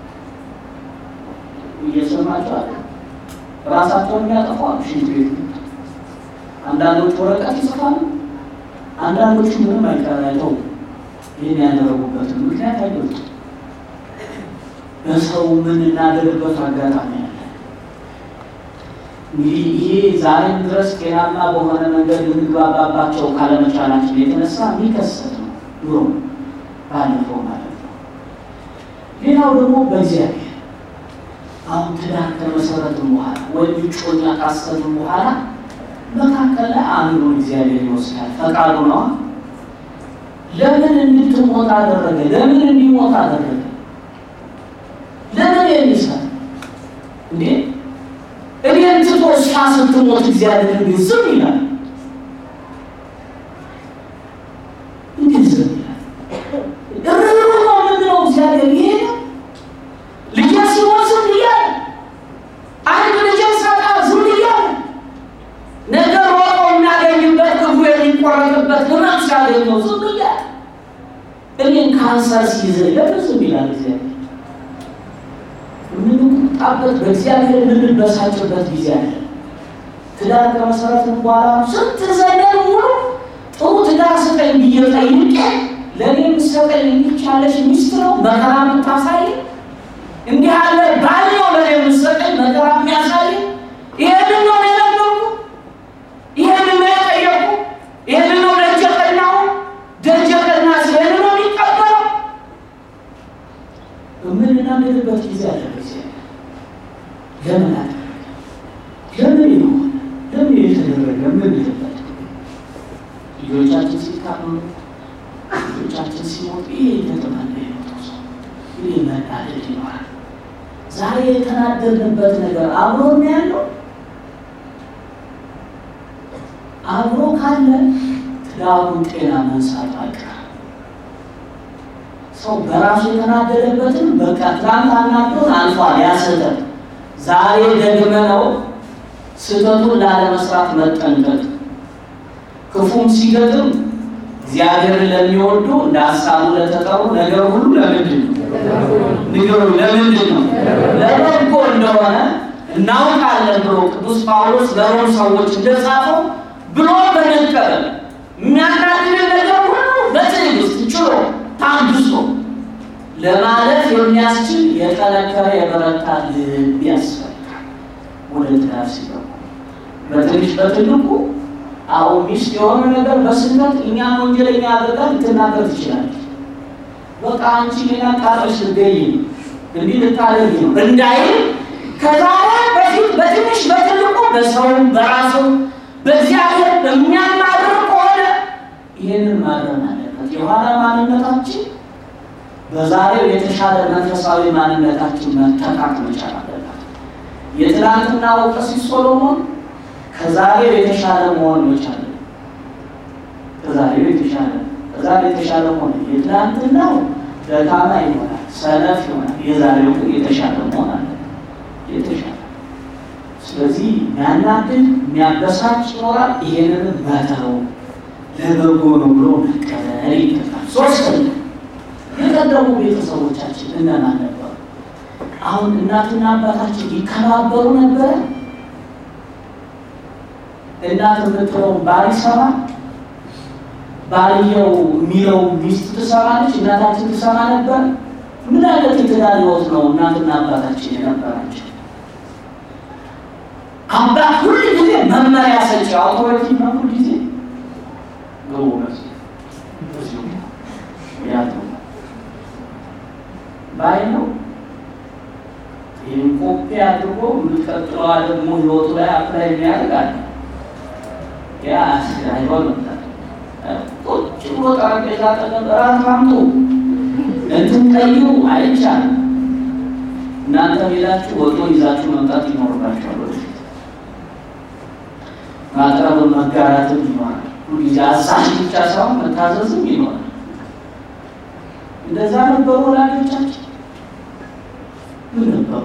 እየሰማቸው አለ። ራሳቸውን የሚያጠፋሉ ሽንት ቤት አንዳንዶቹ ወረቀት ይጽፋሉ፣ አንዳንዶቹ ምንም አይቀራይተው ይህን ያደረጉበትን ምክንያት አይገልጹም። በሰው የምንናደድበት አጋጣሚ አለ። እንግዲህ ይሄ ዛሬም ድረስ ጤናማ በሆነ መንገድ ልንግባባባቸው ካለመቻላችን የተነሳ የሚከሰት ነው። ድሮ ባለፈው ማለት ነው። ሌላው ደግሞ በእግዚአብሔር አሁን ትዳር ከመሰረትም በኋላ ወይም እጮኛ ካሰብም በኋላ መካከል ላይ አንዱን እግዚአብሔር ይወስዳል። ፈቃዱ ነዋ። ለምን እንድትሞት አደረገ? ለምን እንዲሞት አደረገ? ለምን የሚሰራ እንዴ? እኔን ትቶ እሷ ስትሞት እግዚአብሔር ግን ዝም ይላል? እንዴት ዝም ይላል? እርሩ ነው ምንድነው? እግዚአብሔር ይሄ ነው ልጄ ሲሞት ዝም እያለ አንድ ልጄ ሳጣ ዝም እያለ ነገር ሮጦ የሚያገኝበት ክፉ የሚቆረጥበት ህመም ሲያገኘው ዝም እያለ እኔን ካንሰር ሲይዘኝ ለምን ዝም ይላል እግዚአብሔር? የምንቁጣበት በእግዚአብሔር የምንበሳጭበት ጊዜ አለ። ትዳር ከመሰረትን በኋላ ስንት ዘመን ሙሉ ጥሩ ትዳር ስጠኝ ብዬ ጠይቄ ለእኔ የምትሰጠኝ የሚቻለሽ ሚስት ነው መከራ የምታሳይ እንዲህ ያለ ባል ነው ለእኔ የምትሰጠኝ መከራ የሚያሳይ ይሄንን ነው የለመኩ ይሄንን ነው የጠየቁ ይሄንን ነው ደጀ ቀናሁ ደጀ ቀና ሲሄን ነው የሚቀበለው የምንናደድበት ጊዜ አለ። ጊዜ ለምን አደረገ? ለምን ይሆን? ለምን የተደረገ? የምንልበት ልጆቻችን ሲታመሙ፣ ልጆቻችን ሲሞቱ ይሄ የተጠመነ የሞተው ሰው ይሄ መናደድ ይኖራል። ዛሬ የተናደድንበት ነገር አብሮ ነው ያለው። አብሮ ካለ ትዳሩን ጤና መንሳት አይቀርም። ሰው በራሱ የተናደደበትን በቃ ትናንት አናዶን አልፏል። ያ ስህተት ዛሬ ደግመነው ስህተቱን ላለመስራት መጠንቀቅ። ክፉም ሲገጥም እግዚአብሔርን ለሚወዱ እንደ ሀሳቡ ለተጠሩ ነገር ሁሉ ለምንድን ነው ንገሩ? ለምንድን ነው ለበጎ እንደሆነ እናውቃለን ብሎ ቅዱስ ጳውሎስ ለሮም ሰዎች እንደጻፈው ብሎ በመቀበል የሚያናድድን ነገር ሁሉ በትዕግስት ችሎ ታግሶ ለማለፍ የሚያስችል የጠነከረ የበረታ ልብ ያስፈልጋል። ወደ ትዳር ሲገቡ በትንሽ በትልቁ አሁን ሚስት የሆነ ነገር በስህተት እኛን ወንጀለኛ አድርጋ ልትናገር ትችላለች። በቃ አንቺ ሌላ ቃሎች ልገይ እንዲህ ልታደርግ ነው እንዳይል ከዛሬ በፊት በትንሽ በትልቁ በሰውም በራሱ በእግዚአብሔር በሚያናድር ከሆነ ይህንን ማድረግ አለበት። የኋላ ማንነታችን በዛሬው የተሻለ መንፈሳዊ ማንነታችን መተካት መቻል አለበት። የትናንትና ቀሲስ ሶሎሞን ከዛሬው የተሻለ መሆን መቻል ከዛሬው የተሻለ ከዛሬው የተሻለ መሆን የትናንትናው ደካማ ይሆናል፣ ሰነፍ ይሆናል። የዛሬው ግን የተሻለ መሆን አለ የተሻለ ስለዚህ የሚያናድድ የሚያበሳጭ ይኖራል። ይሄንን መተው ለበጎ ነው ብሎ መቀበል ይገባል። ሶስተኛ የቀደሙ ቤተሰቦቻችን እነማን ነበሩ? አሁን እናትና አባታችን ይከባበሩ ነበረ? እናት የምትለውን ባል ይሰማል። ባልየው የሚለው ሚስት ትሰማለች። እናታችን ትሰማ ነበር። ምን አይነት የትዳር ሕይወት ነው እናትና አባታችን የነበራቸው? አባት ሁል ጊዜ መመሪያ ሰጪ አውቶሪቲ ነው። ሁል ጊዜ ገቡ ያለው ባይ ነው። ይህን ኮፒ አድርጎ የምትቀጥለዋ ደግሞ ህይወቱ ላይ አፕላይ የሚያደርጋል ያ አይሆንም። ቁጭ ብሎ ጠረጴዛ ጠገብ እራት አምጡ እንትን ቀይሩ አይቻልም። እናንተ ሌላችሁ ወጦ ይዛችሁ መምጣት ይኖርባችኋል። ወደፊት ማቅረብን መጋራትም ይኖራል። ሁልጊዜ አዛዥ ብቻ ሳይሆን መታዘዝም ይኖራል። እንደዛ ነበሩ ወላጆቻችን። ምን ነበሩ?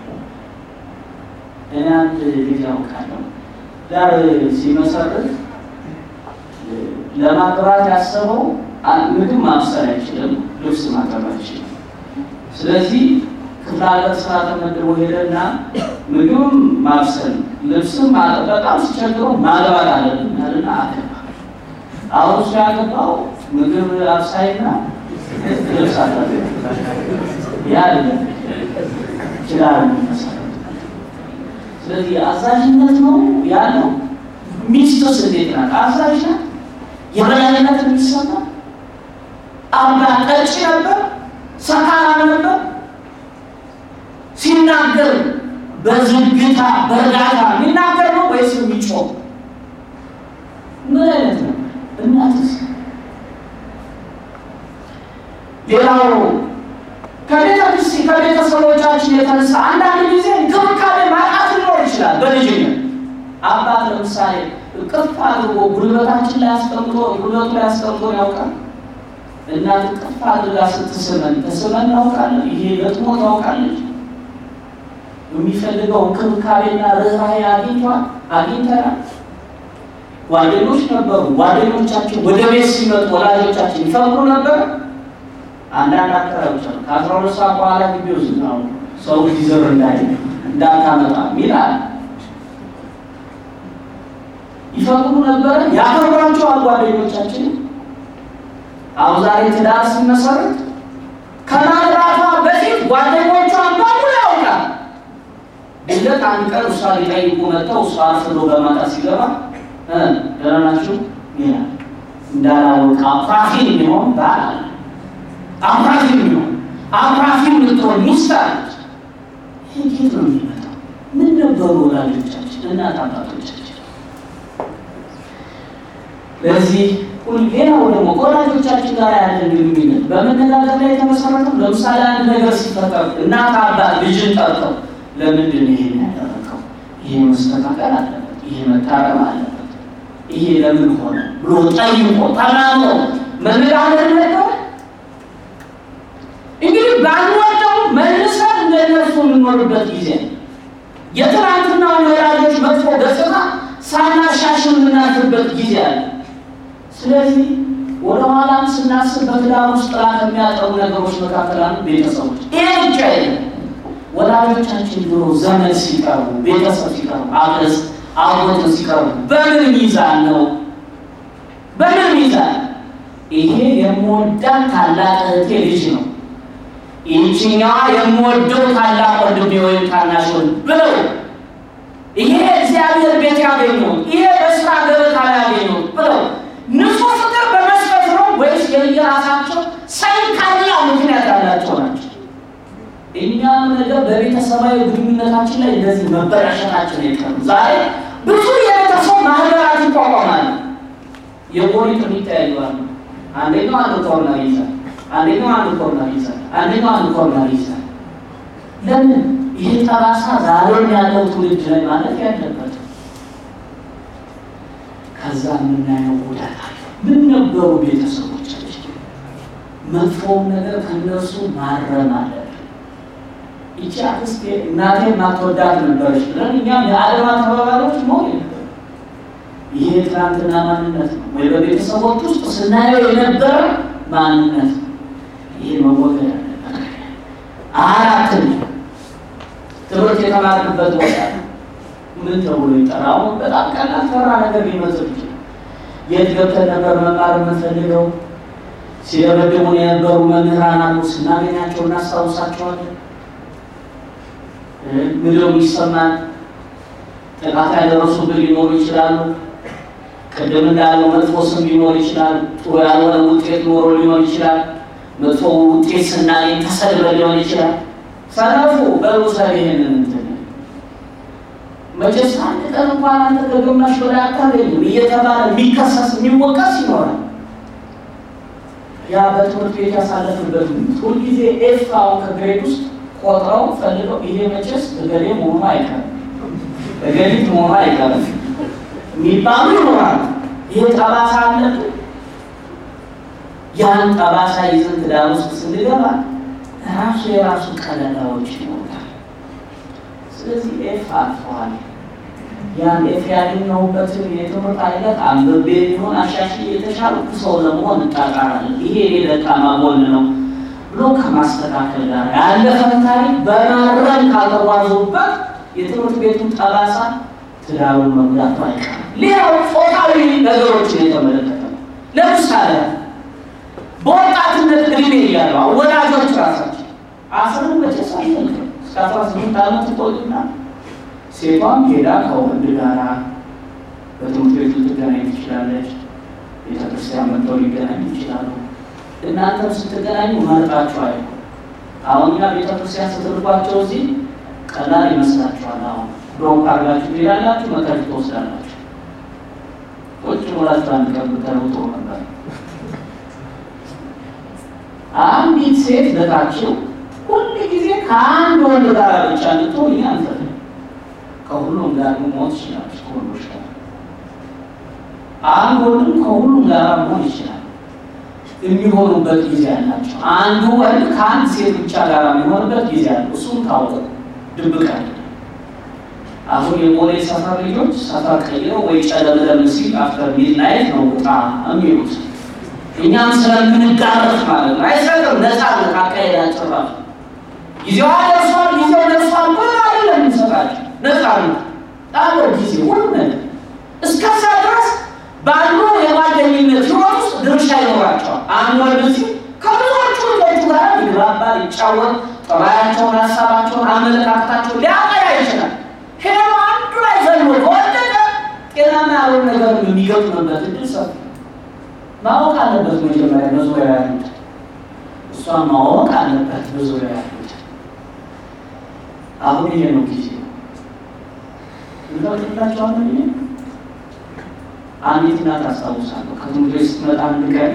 እኔ አንድ ልጅ አውቃለሁ ዳር ሲመሰርት ለማግባት ያሰበው ምግብ ማብሰል አይችልም። ልብስ ማጠብ አይችልም። ስለዚህ ክፍለ ሀገር ስራ ተመድቦ ሄደና ምግብም ማብሰል ልብስም ማጠብ በጣም ሲቸግረው ማግባት አለብን ያልና አገባ። አሁን እሱ ያገባው ምግብ አብሳይና ልብስ አጠብ ያ ይችላል መሰረት ስለዚህ አዛዥነት ነው ያለው። ሚስቱስ እንዴት ናት? አዛዥ ናት። የበላይነት የሚሰማ አባ ጠጪ ነበር፣ ሰካራም ነበር። ሲናገር በዝግታ በእርጋታ የሚናገር ነው ወይስ የሚጮህ? ምን አይነት ነው? እናትስ ሌላው ከቤተ ክርስቲ ከቤተሰቦቻችን የተነሳ አንዳንድ ጊዜ እንክብካቤ ማጣት ሊኖር ይችላል። በልጅነት አባት ለምሳሌ እቅፍ አድርጎ ጉልበታችን ላይ አስቀምጦ ጉልበቱ ላይ አስቀምጦ ያውቃል። እናት እቅፍ አድርጋ ስትስመን ተስመን እናውቃለን። ይሄ ገጥሞ ታውቃለች። የሚፈልገው እንክብካቤና ርኅራኄ አግኝቷል አግኝተናል። ጓደኞች ነበሩ። ጓደኞቻችን ወደ ቤት ሲመጡ ወላጆቻችን ይፈቅዱ ነበር። አንዳንድ አካባቢዎች አሉ ከአስራ ሁለት ሰዓት በኋላ ግቢ ውስጥ ነው ሰው ሊዘር እንዳይ እንዳታመጣ ይላል። ይፈቅዱ ነበረ፣ ያከብሯቸዋል ጓደኞቻችን። አሁን ዛሬ ትዳር ሲመሰረት ከማግባቷ በፊት ጓደኞቿን በሙሉ ያውቃል። ድንገት አንድ ቀን እሷ ሊጠይቁ መጥተው እሷ አርፍዶ በማታ ሲገባ ደህና ናችሁ ይላል። እንዳላወቅ አኩራፊ የሚሆን ባል አለ። አኩራፊ የሚሆን አኩራፊ የምትሆን ሚስት አለች። ይህ ጌት ነው የሚመጣው። ምን ነበሩ ወላጆቻችን እናት አባቶቻችን? ለዚህ ሌላው ደግሞ ከወላጆቻችን ጋር ያለን ግንኙነት በመነጋገር ላይ የተመሰረተው ለምሳሌ አንድ ነገር ሲፈጠር እናት አባት ልጅን ጠርተው ለምንድን ነው ይሄን ያደረገው? ይሄ መስተካከል አለበት፣ ይሄ መታረም አለበት፣ ይሄ ለምን ሆነ ብሎ ጠይቆ ተናግሮ መነጋገር ነበር። እንግዲህ ባንወደው መልሰን እንደነሱ የምንኖርበት ጊዜ ነው። የትናንትናውን ወላጆች መጥፎ ገጽታ ሳናሻሽል የምናልፍበት ጊዜ አለ። ስለዚህ ወደ ኋላም ስናስብ በትዳር ውስጥ ጥላ ከሚያጠሩ ነገሮች መካከል አንዱ ቤተሰቦች። ይሄ ብቻ የለም። ወላጆቻችን ድሮ ዘመድ ሲቀርቡ፣ ቤተሰብ ሲቀርቡ፣ አገዝ አጎትን ሲቀርቡ በምን ሚዛን ነው? በምን ሚዛን? ይሄ የምወዳት ታላቅ እህቴ ልጅ ነው፣ ይህችኛዋ የምወደው ታላቅ ወንድሜ ወይም ታናሽ ወንድም ብለው ይሄ እግዚአብሔር ቤት ያገኘው ይሄ በስራ ገበታ ያገኘው ብለው ንጹህ ፍቅር በመስጠት ነው ወይስ የየራሳቸው ሰይጣንኛ ምክንያት ያላቸው ናቸው? እኛም ነገር በቤተሰባዊ ግንኙነታችን ላይ እንደዚህ መበላሸታችን አይቀርም። ዛሬ ብዙ የቤተሰብ ማህበራት ይቋቋማሉ። የጎሪጥ የሚተያዩዋሉ። አንደኛው አንድ ኮርነር ይይዛል፣ አንደኛው አንድ ኮርነር ይይዛል፣ አንደኛው አንድ ኮርነር ይይዛል። ለምን? ይህ ጠባሳ ዛሬም ያለው ትውልድ ላይ ማለት ያለበት ከዛ የምናየው ጉዳት አለ። ምን ነበሩ ቤተሰቦቻችን? መጥፎውን ነገር ከነሱ ማረም አለብን። ይቺ አክስቴ እናቴ ማትወዳት ነበረች ብለን እኛም የዓለም ተባባሪዎች መሆን የለብንም። ይሄ ትናንትና ማንነት ነው ወይ በቤተሰቦች ውስጥ ስናየው የነበረ ማንነት ነው። ይሄ መወገድ አለበት። አራትን ትምህርት የተማርንበት ቦታ ምን ተብሎ ይጠራው? በጣም ቀላል ተራ ነገር ሊመስል ይችላል። የት ገብተን ነበር መማር የምንፈልገው? ሲደበድቡን የነበሩ መምህራን አሉ። ስናገኛቸው እናስታውሳቸዋለን። ምድው ይሰማል። ጥቃት ያደረሱብን ሊኖሩ ይችላሉ። ቅድም እንዳለው መጥፎ ስም ሊኖር ይችላል። ጥሩ ያልሆነ ውጤት ኖሮ ሊሆን ይችላል። መጥፎ ውጤት ስናገኝ ተሰድበን ሊሆን ይችላል። ሰነፉ በውሰብ ይሄንን እንትን መቼስ አንድ ቀን እንኳን አንተ ከግማሽ በላይ አታገኝም እየተባለ የሚከሰስ የሚወቀስ ይኖራል። ያ በትምህርት ቤት ያሳለፍንበት ሁልጊዜ ኤፍ አሁን ከግሬድ ውስጥ ቆጥረው ፈልገው ይሄ መቼስ እገሌ መሆኑ አይቀርም እገሊት መሆኑ አይቀርም የሚባሉ ይኖራል። ይሄ ጠባሳ አለብን። ያን ጠባሳ ይዘን ትዳር ውስጥ ስንገባ ራሱ የራሱ ቀለላዎች ይኖራል። ስለዚህ ኤፍ አልፈዋል። ያን ኤፍ ያገኘሁበትን የትምህርት አይነት አንብቤ ቢሆን አሻሽዬ የተሻልኩ ሰው ለመሆን እጣጣራለሁ። ይሄ የኔ ደካማ ጎን ነው። ብሎ ከማስተካከል ጋር ያለፈን ታሪክ በማረም ካልተጓዙበት የትምህርት ቤቱን ጠባሳ ትዳሩን መጉዳቱ አይቀርም። ሌላው ጾታዊ ነገሮችን የተመለከተ ነው። ለምሳሌ በወጣትነት እድሜ እያሉ ወላጆች ራሳቸው አስርን መቼስ አይፈልግም እስከ አስራ ስምንት ዓመት ይቆዩና ሴቷም ሄዳ ከወንድ ጋራ በትምህርት ቤቱ ልትገናኝ ትችላለች። ቤተክርስቲያን መጥተው ሊገናኙ ይችላሉ። እናንተም ስትገናኙ መርጣችሁ አይሆን። አሁን እኛ ቤተክርስቲያን ስትልኳቸው እዚህ ቀላል ይመስላችኋል። አሁን ብሮክ አድርጋችሁ ትሄዳላችሁ፣ መከር ትወስዳላችሁ። ቁጭ ብላችሁ አንድ ቀን ብትተውጡ ነበር። አንዲት ሴት ልካችሁ ሁል ጊዜ ከአንድ ወንድ ጋር ብቻ እንድትሆን እኛ አንፈልግም። ከሁሉም ጋር መሆን ትችላለች። ከወንዶች ጋር አንድ ወንድም ከሁሉም ጋር መሆን ይችላል። የሚሆኑበት ጊዜ አላቸው። አንዱ ወንድ ከአንድ ሴት ብቻ ጋር የሚሆንበት ጊዜ አለ። እሱም ታወቀ ድብቅ አለ። አሁን የቦሌ ሰፈር ልጆች ሰፈር ቀይረው ወይ ጨለምለም ሲል አፍተር ሚድናይት ነው ውጣ የሚሉት እኛም ስለምንጋረፍ ማለት ነው። አይሰጥም ነፃነት አካሄዳቸው ራሱ ጊዜዋ ደርሷል፣ ጊዜው ደርሷል ብሎ አይደለም የምንሰጣቸው ነፃነት ጣሎ ጊዜ ሁሉ ነገር እስከዛ ድረስ ባሉ የጓደኝነት ህይወት ውስጥ ድርሻ ይኖራቸዋል። አንድ ወንድ ሲል ከብዙዎቹ ልጆቹ ጋር ይግባባል፣ ይጫወት፣ ጠባያቸውን፣ ሀሳባቸውን፣ አመለካከታቸውን ሊያቀያ ይችላል። ሄዶ አንዱ ላይ ዘሎ ከወደቀ ጤናማ ያልሆነ ነገር የሚገጥምበት እድል ሰፊ ማወቅ አለበት። መጀመሪያ በዙሪያ ያሉት እሷ ማወቅ አለበት በዙሪያ ያሉት። አሁን ይሄ ነው ጊዜ እንፈቅድላቸዋለን። ይሄ አንዲት እናት አስታውሳለሁ። ከትምህርት ቤት ስትመጣ አንድ ቀን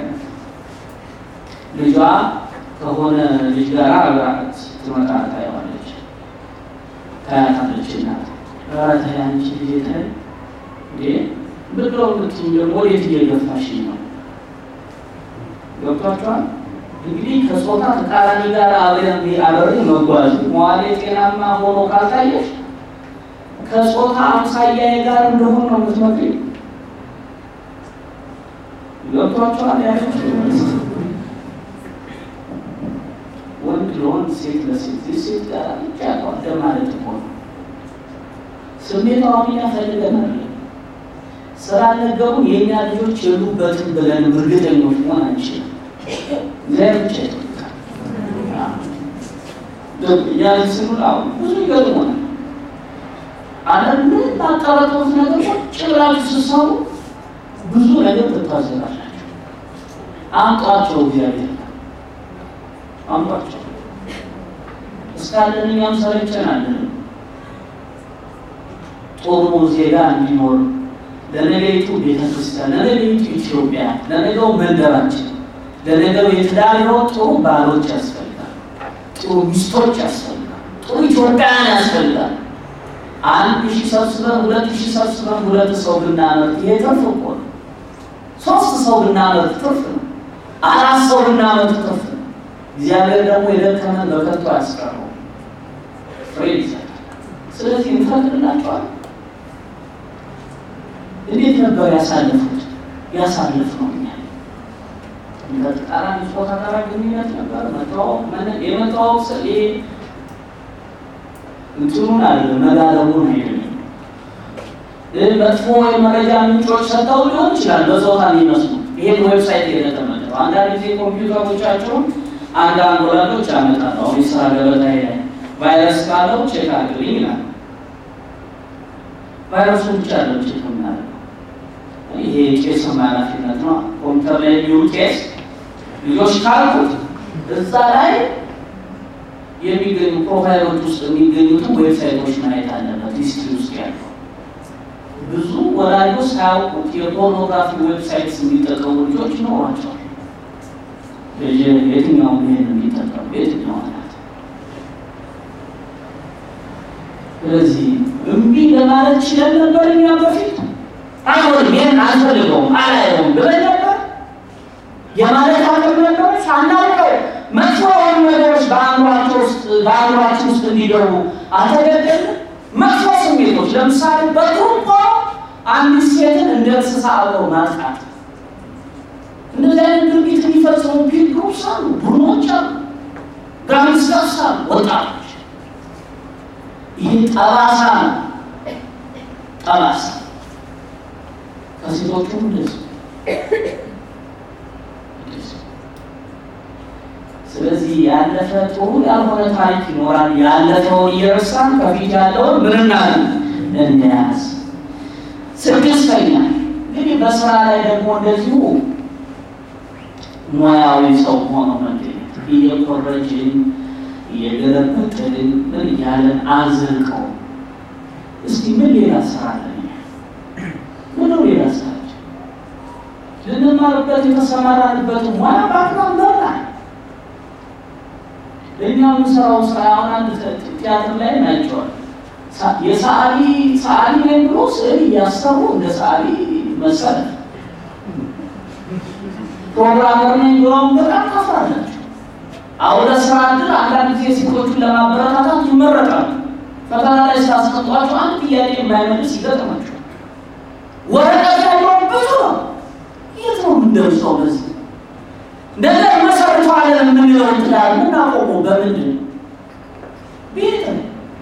ልጇ ከሆነ ልጅ ጋር አብራት ትመጣ ታየዋለች፣ ታያታለች። እናት ኧረ ተይ አንቺ ልጄ ተይ እንዴ ብሎ ምትኝ ደግሞ ወዴት እየገፋሽ ነው? ገብቷቸዋል። እንግዲህ ከጾታ ተቃራኒ ጋር አብረን አብሬ መጓዝ መዋሌ ጤናማ ሆኖ ካልታየሽ ከጾታ አምሳያዬ ጋር እንደሆን ነው የምትመክሪው። ገብቷቸዋል። ያ ወንድ ለወንድ ሴት ለሴት ሴት ጋር ብቻ ያቋደ ማለት እኮ ነው። ስሜታዊ ያፈልገናል ስላልነገሩን የእኛ ልጆች የሉበትን ብለን እርግጠኞች መሆን አንችልም። ለብቻ ያን ስኑል አሁን ብዙ ይገጥሞናል። አለም ምን ባቀረጡት ነገር ቁጭ ብላችሁ ስትሰሩ ብዙ ነገር ትታዘባላችሁ። አምጧቸው፣ እግዚአብሔር አምጧቸው። እስካለን እኛም ሰለቸናለን። ጥሩ ዜጋ እንዲኖር ለነገይቱ ቤተክርስቲያን፣ ለነገይቱ ኢትዮጵያ፣ ለነገው መንደራችን፣ ለነገው የትዳር ሕይወት ጥሩ ባሎች ያስፈልጋል። ጥሩ ሚስቶች ያስፈልጋል። ጥሩ ኢትዮጵያውያን ያስፈልጋል። አንድ ሺህ ሰብስበን ሁለት ሺህ ሰብስበን ሁለት ሰው ብናመርት ይሄ ትርፍ እኮ ነው። ሶስት ሰው ብናመርት ትርፍ ነው። አራት ሰው ብናመርት ትርፍ ነው። እግዚአብሔር ደግሞ የደከመን በከንቱ አያስቀረው፣ ፍሬ ይሰጣል። ስለዚህ እንፈቅድላቸዋል። እንዴት ነበር ያሳለፉት? ያሳለፍ ነው እኛ በተቃራኒ ጾታ ጋር ግንኙነት ነበር። መተዋወቅ የመተዋወቅ ስ እንትኑን አለ መጋለቡን አይደለም። መጥፎ የመረጃ ምንጮች ሰጥተው ሊሆን ይችላል በጾታ የሚመስሉ ይሄን ዌብሳይት የተቀመጠው አንዳንድ ጊዜ ኮምፒውተሮቻቸውን አንዳንድ ወላጆች ያመጣሉ። አሁን የስራ ገበታ ላይ ቫይረስ ካለው ቼክ አድርግልኝ ይላል። ቫይረሱን ብቻ ያለው ቼክ የምናደርገው ይሄ ቄስ ኃላፊነት ነው። ኮምፒውተር ላይ የሚውል ቄስ ልጆች ካልኩት እዛ ላይ የሚገኙ ፕሮፋይሎች ውስጥ የሚገኙትን ዌብሳይቶች ማየት አለበት። ሂስትሪ ውስጥ ያለው ብዙ ወላጆች ሳያውቁት የፖርኖግራፊ ዌብሳይትስ የሚጠቀሙ ልጆች ይኖሯቸዋል። የትኛው ይሄን የሚጠቀሙ የትኛው ናት? ስለዚህ እምቢ ለማለት ችለን ነበር እኛ በፊት አይሆንም፣ ይህን አልፈልገውም፣ አላየውም ብለን ነበር የማለት አቅም ነበር። ሳናውቀው መጥፎ የሆኑ ነገሮች በአእምሯቸው ውስጥ በአእምሯችን ውስጥ እንዲገቡ አልተገደልንም። መጥፎ ስሜቶች ለምሳሌ በግሩፕ ሆኖ አንዲት ሴትን እንደ እንስሳ አብረው ማጥቃት፣ እንደዚህ አይነት ድርጊት የሚፈጽሙ ፒል ግሩፕስ አሉ፣ ቡድኖች አሉ። ይረሳሉ ወጣቶች። ይህ ጠባሳ ነው፣ ጠባሳ ከሴቶቹም እንደዚህ ስለዚህ ያለፈ ጥሩ ያልሆነ ታሪክ ይኖራል። ያለፈውን እየረሳን ከፊት ያለውን ምን እናድርግ እንያዝ። ስድስተኛ እንግዲህ በስራ ላይ ደግሞ እንደዚሁ ሙያዊ ሰው ሆኖ መገኘት እየኮረጅን እየገለበጥን ምን እያለን አንዘልቀው። እስቲ ምን ሌላ ስራ አለን? ምን ነው ሌላ ስራችን? ልንማርበት የተሰማራንበት ሙያ ባክግራውንድ በላል እኛ የምንሰራው ስራ አሁን አንድ ቲያትር ላይ ናቸዋል የሰዓሊ ሰዓሊ ነኝ ብሎ ስዕል እያሰሩ እንደ ሰዓሊ መሰለ ፕሮግራመር ነኝ ብለውም በጣም ታፍራላችሁ። አሁን ለስራ እድል አንዳንድ ጊዜ ሴቶቹን ለማበረታታት ይመረጣሉ። ፈተና ላይ ስታስቀምጧቸው አንድ ጥያቄ የማይመልስ ይገጥማቸዋል። ወረቀት ያለው ብዙ ነው። የት ነው የምንደርሰው በዚህ ነገር መሰረቷለን የምንለው ትዳር የምናቆመው በምንድን ነው? ቤት ነው።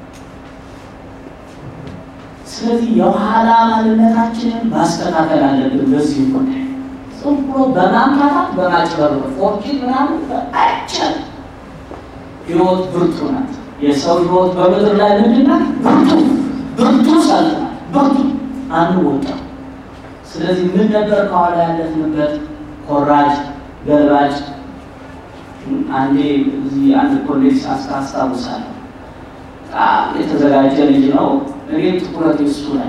ስለዚህ የኋላ ማንነታችንን ማስተካከል አለብን። በዚህ ጉዳይ ዝም ብሎ በማምታታት በማጭበርበር ፎርኪን ምናምን አይቻልም። ህይወት ብርቱ ናት። የሰው ህይወት በምድር ላይ ምንድን ናት? ብርቱ ብርቱ ሰልፍ ናት። ብርቱ አንወጣም። ስለዚህ ምን ነበር ከኋላ ያለፍንበት ኮራጅ ገልባጭ አንዴ እዚህ አንድ ኮሌጅ አስታውሳለሁ። በጣም የተዘጋጀ ልጅ ነው። እኔም ትኩረት እሱ ላይ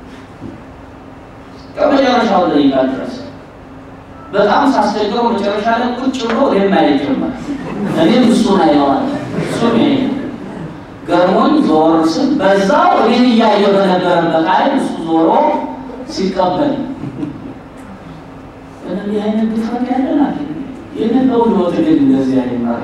ከመጨረሻው ደቂቃ ድረስ በጣም ሳስቸግረው መጨረሻ ላይ ቁጭ ብሎ እኔም ማየት ጀመረ። እኔም እሱን አየዋል። እሱ ገርሞኝ ዞር ስል በዛው እኔን እያየ በነበረበት አይን እሱ ዞሮ ሲቀበል እንዲህ አይነት ድፍረት ያለን አለ። ይህንን ነው ህይወት ግን እንደዚህ አይመራ።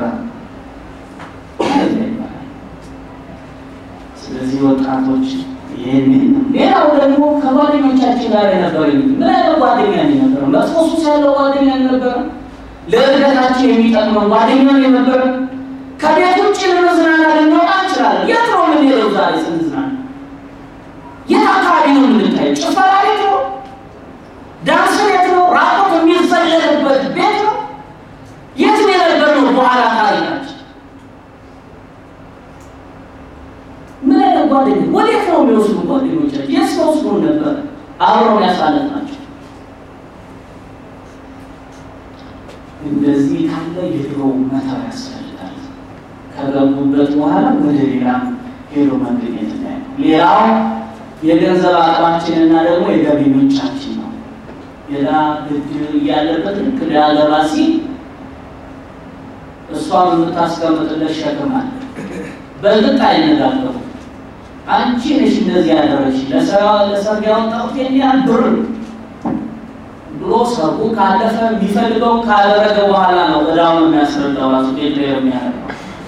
ስለዚህ ወጣቶች ይህንን ሌላው ደግሞ ከጓደኞቻችን ጋር የነበረ ምን አይነት ጓደኛ ነበረ? መጥፎ ሱስ ያለው ጓደኛ ነበረ? ለእድገታችን የሚጠቅመን ጓደኛ ነበረ? ከቤት ውጭ ለመዝናና ልንወጣ እንችላለን። የት ነው የምንሄደው ዛሬ ስንዝናና? የት አካባቢ ነው የምንታየው? ጭፈራ ቤት ነው? ዳንስ ቤት ነው? ራቆት የሚዘለልበት ቤት ነው? የት ነው የነበርነው? በኋላ ታሪካችን ምን አይነት ጓደኛ ወዴት ነው የሚወስዱ ጓደኞቻችን? የት ወስዱ ነበር አብረው ያሳለፍ ናቸው። እንደዚህ ካለ የድሮ መተው ያስፈልጋል። ከገቡበት በኋላ ወደ ሌላ ሄዶ መገኘት ላይ ነው። ሌላው የገንዘብ አቅማችንና ደግሞ የገቢ ምንጫችን ነው። ሌላ ብድር እያለበት ልክ ሊያገባ ሲል እሷም የምታስቀምጥለት ሸክም አለ። በልጥ አይነጋገሩ አንቺ ነሽ እንደዚህ ያደረግሽ ለሰርግ ያወጣሁት ይሄን ያህል ብር ብሎ ሰርጉ ካለፈ የሚፈልገውን ካደረገ በኋላ ነው እዳውን የሚያስረዳው ራሱ ቤት የሚያደርገው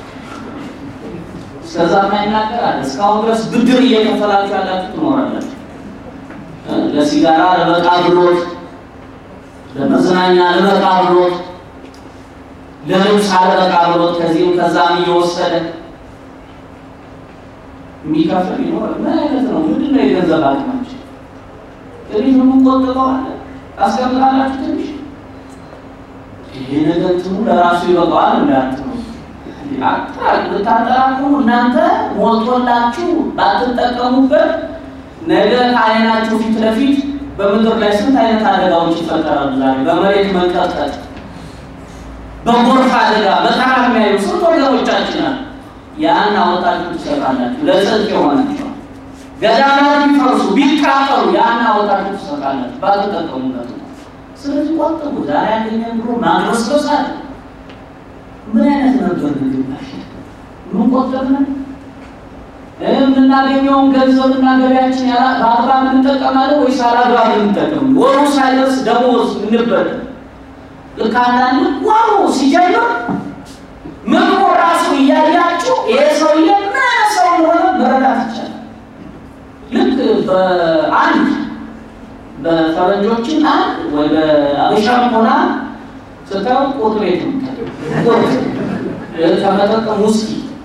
እስከዛ የማይናገር አለ። እስካሁን ድረስ ብድር እየከፈላችሁ ያላችሁ ትኖራላችሁ። ለሲጋራ ለበቃ ብሎት፣ ለመዝናኛ ለበቃ ብሎት፣ ለልብስ አለበቃ ብሎት ከዚህም ከዛም እየወሰደ የሚከፍል ይኖራል። ምን አይነት ነው? ምንድን ነው የገንዘብ አቅማችን? ትንሽ የምንቆጥበው አለ ታስቀምጣላችሁ። ትንሽ ይሄ ነገር ትኑ ለራሱ ይበቃዋል እንዳትሉ ብታጠራቅሙ እናንተ ሞልቶላችሁ ባትጠቀሙበት ነገ ከዓይናችሁ ፊት ለፊት በምድር ላይ ስንት አይነት አደጋዎች ይፈጠራሉ። ዛሬ በመሬት መንቀጥቀጥ፣ በጎርፍ አደጋ በጣም የሚያዩ ስንት ወገኖቻችን አሉ። ያን አወጣችሁ ትሰጣላችሁ። ለጽድቅ የሆናቸዋል ገዳማት ቢፈርሱ ቢቃጠሉ ያን አወጣችሁ ትሰጣላችሁ ባትጠቀሙበት። ስለዚህ ቆጥቡ። ዛሬ ያገኘን ብሎ ማግረስረስ አለ ምን አይነት ነበር ግባሽ? ምን ቆጠብን? የምናገኘውን ገንዘብና ገቢያችን በአግባብ እንጠቀማለን ወይስ አላግባብ እንጠቀም? ወሩ ሳይደርስ ደሞዝ እንበል። ልክ አንዳንድ ወሩ ሲጀምር ምግቡ ራሱ እያያችሁ ይሄ ሰውዬ ምን አይነት ሰው እንደሆነ መረዳት ይቻላል። ልክ በአንድ በፈረንጆችን አንድ ወይ በአበሻም ሆና ስታዩት ቁርጥ ቤት ነው ከመጠጥ ውስኪ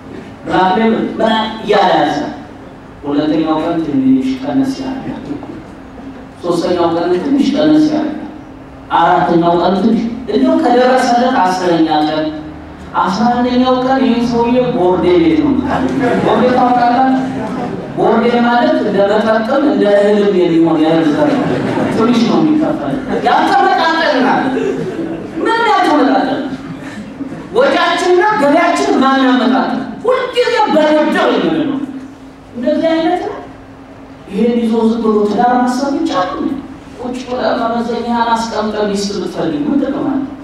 ብላክ ሌብል ምን እያለ ያዘ። ሁለተኛው ቀን ትንሽ ቀነስ ያደርጋል። ሶስተኛው ቀን ትንሽ ቀነስ ያደርጋል። አራተኛው ቀን ትንሽ እንዲሁ ከደረሰለት አስረኛ ቀን አስራ አንደኛው ቀን ይህ ሰውዬ ቦርዴ ቤት ነው። ቦርዴ ታውቃላችሁ? ቦርዴ ማለት እንደ መጠጥም እንደ እህልም የሚሆን የእህል ዘር ነው። ትንሽ ነው የሚከፈል። ያልተመጣጠንናል። ምን ያልተመጣጠን ወጪያችንና ገቢያችን ማናመጣጠን ሁልጊዜ በድርድር የምንለው ነው። እንደዚህ አይነት ነው። ይሄን ይዞ ዝም ብሎ ትዳር ማሰብ ይቻላል። ቁጭ ብለህ መመዘኛህን አስቀምጠህ ሚስት ብትፈልግ ምንድን ነው ማለት ነው?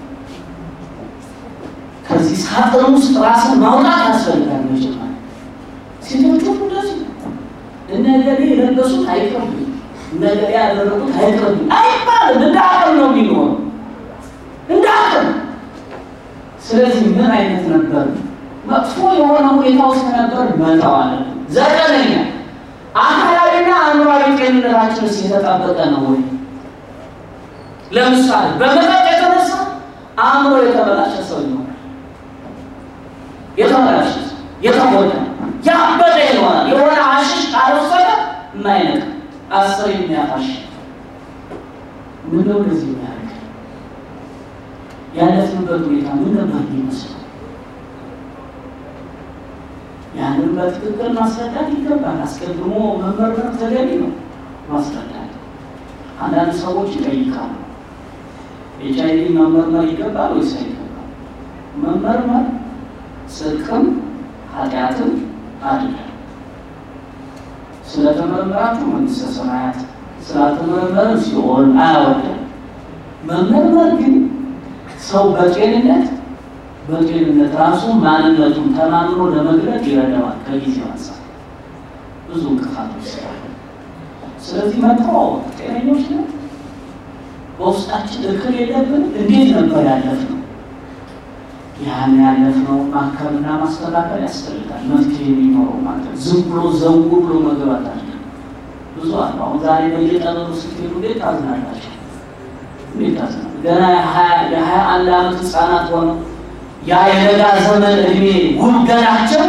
ከዚህ ሳጥን ውስጥ ራስን ማውጣት ያስፈልጋል። መጀመሪያ ሴቶቹ እንደዚህ እነገሌ የለበሱት አይቀርብኝ፣ እነገሌ ያደረጉት አይቀርብኝ አይባልም። እንደ አቅም ነው የሚኖረው፣ እንደ አቅም። ስለዚህ ምን አይነት ነበር? መጥፎ የሆነ ሁኔታ ውስጥ ነበር፣ መተው አለብን። ዘጠነኛ አካላዊና አእምሯዊ ጤንነታችንስ የተጠበቀ ነው ወይ? ለምሳሌ በመጠጥ የተነሳ አእምሮ የተበላሸ ሰው ይሆናል። የተበላሸ የተጎዳ ያበደ ይሆናል። የሆነ አሽሽ ካልወሰደ የማይነቅ አስር የሚያፋሽ ምን ነው እንደዚህ የሚያደርግ ያለፍንበት ሁኔታ ምን ነበር የሚመስለው? ያንን በትክክል ማስረዳት ይገባል። አስቀድሞ መመርመር ተገቢ ነው። ማስረዳት አንዳንድ ሰዎች ይጠይቃሉ። ኤች አይ ቪ መመርመር ይገባል ወይስ አይገባል? መመርመር ጽድቅም ኃጢአትም አይደለም። ስለተመረመራችሁ መንግሥተ ሰማያት ስላልተመረመረ ሲኦል አያወርድም። መመርመር ግን ሰው በጤንነት በጤንነት ራሱ ማንነቱን ተማምኖ ለመግለጥ ይረዳዋል። ከጊዜው አንጻር ብዙ እንቅፋቶች ስላሉ፣ ስለዚህ መተዋወቅ ጤነኞች ነው። በውስጣችን እክል የለብን። እንዴት ነበር ያለፍነው? ያን ያለፍነው ማከምና ማስተካከል ያስፈልጋል። መፍትሄ የሚኖረው ማለት ነው። ዝም ብሎ ዘው ብሎ መግባት አለ ብዙ አለ። አሁን ዛሬ በየጠበሉ ስትሄዱ እንዴት ታዝናላቸው? እንዴት ታዝና ገና የሀያ አንድ ዓመት ህፃናት ሆነው ያ የለጋ ዘመን እድሜ ጉልገላቸው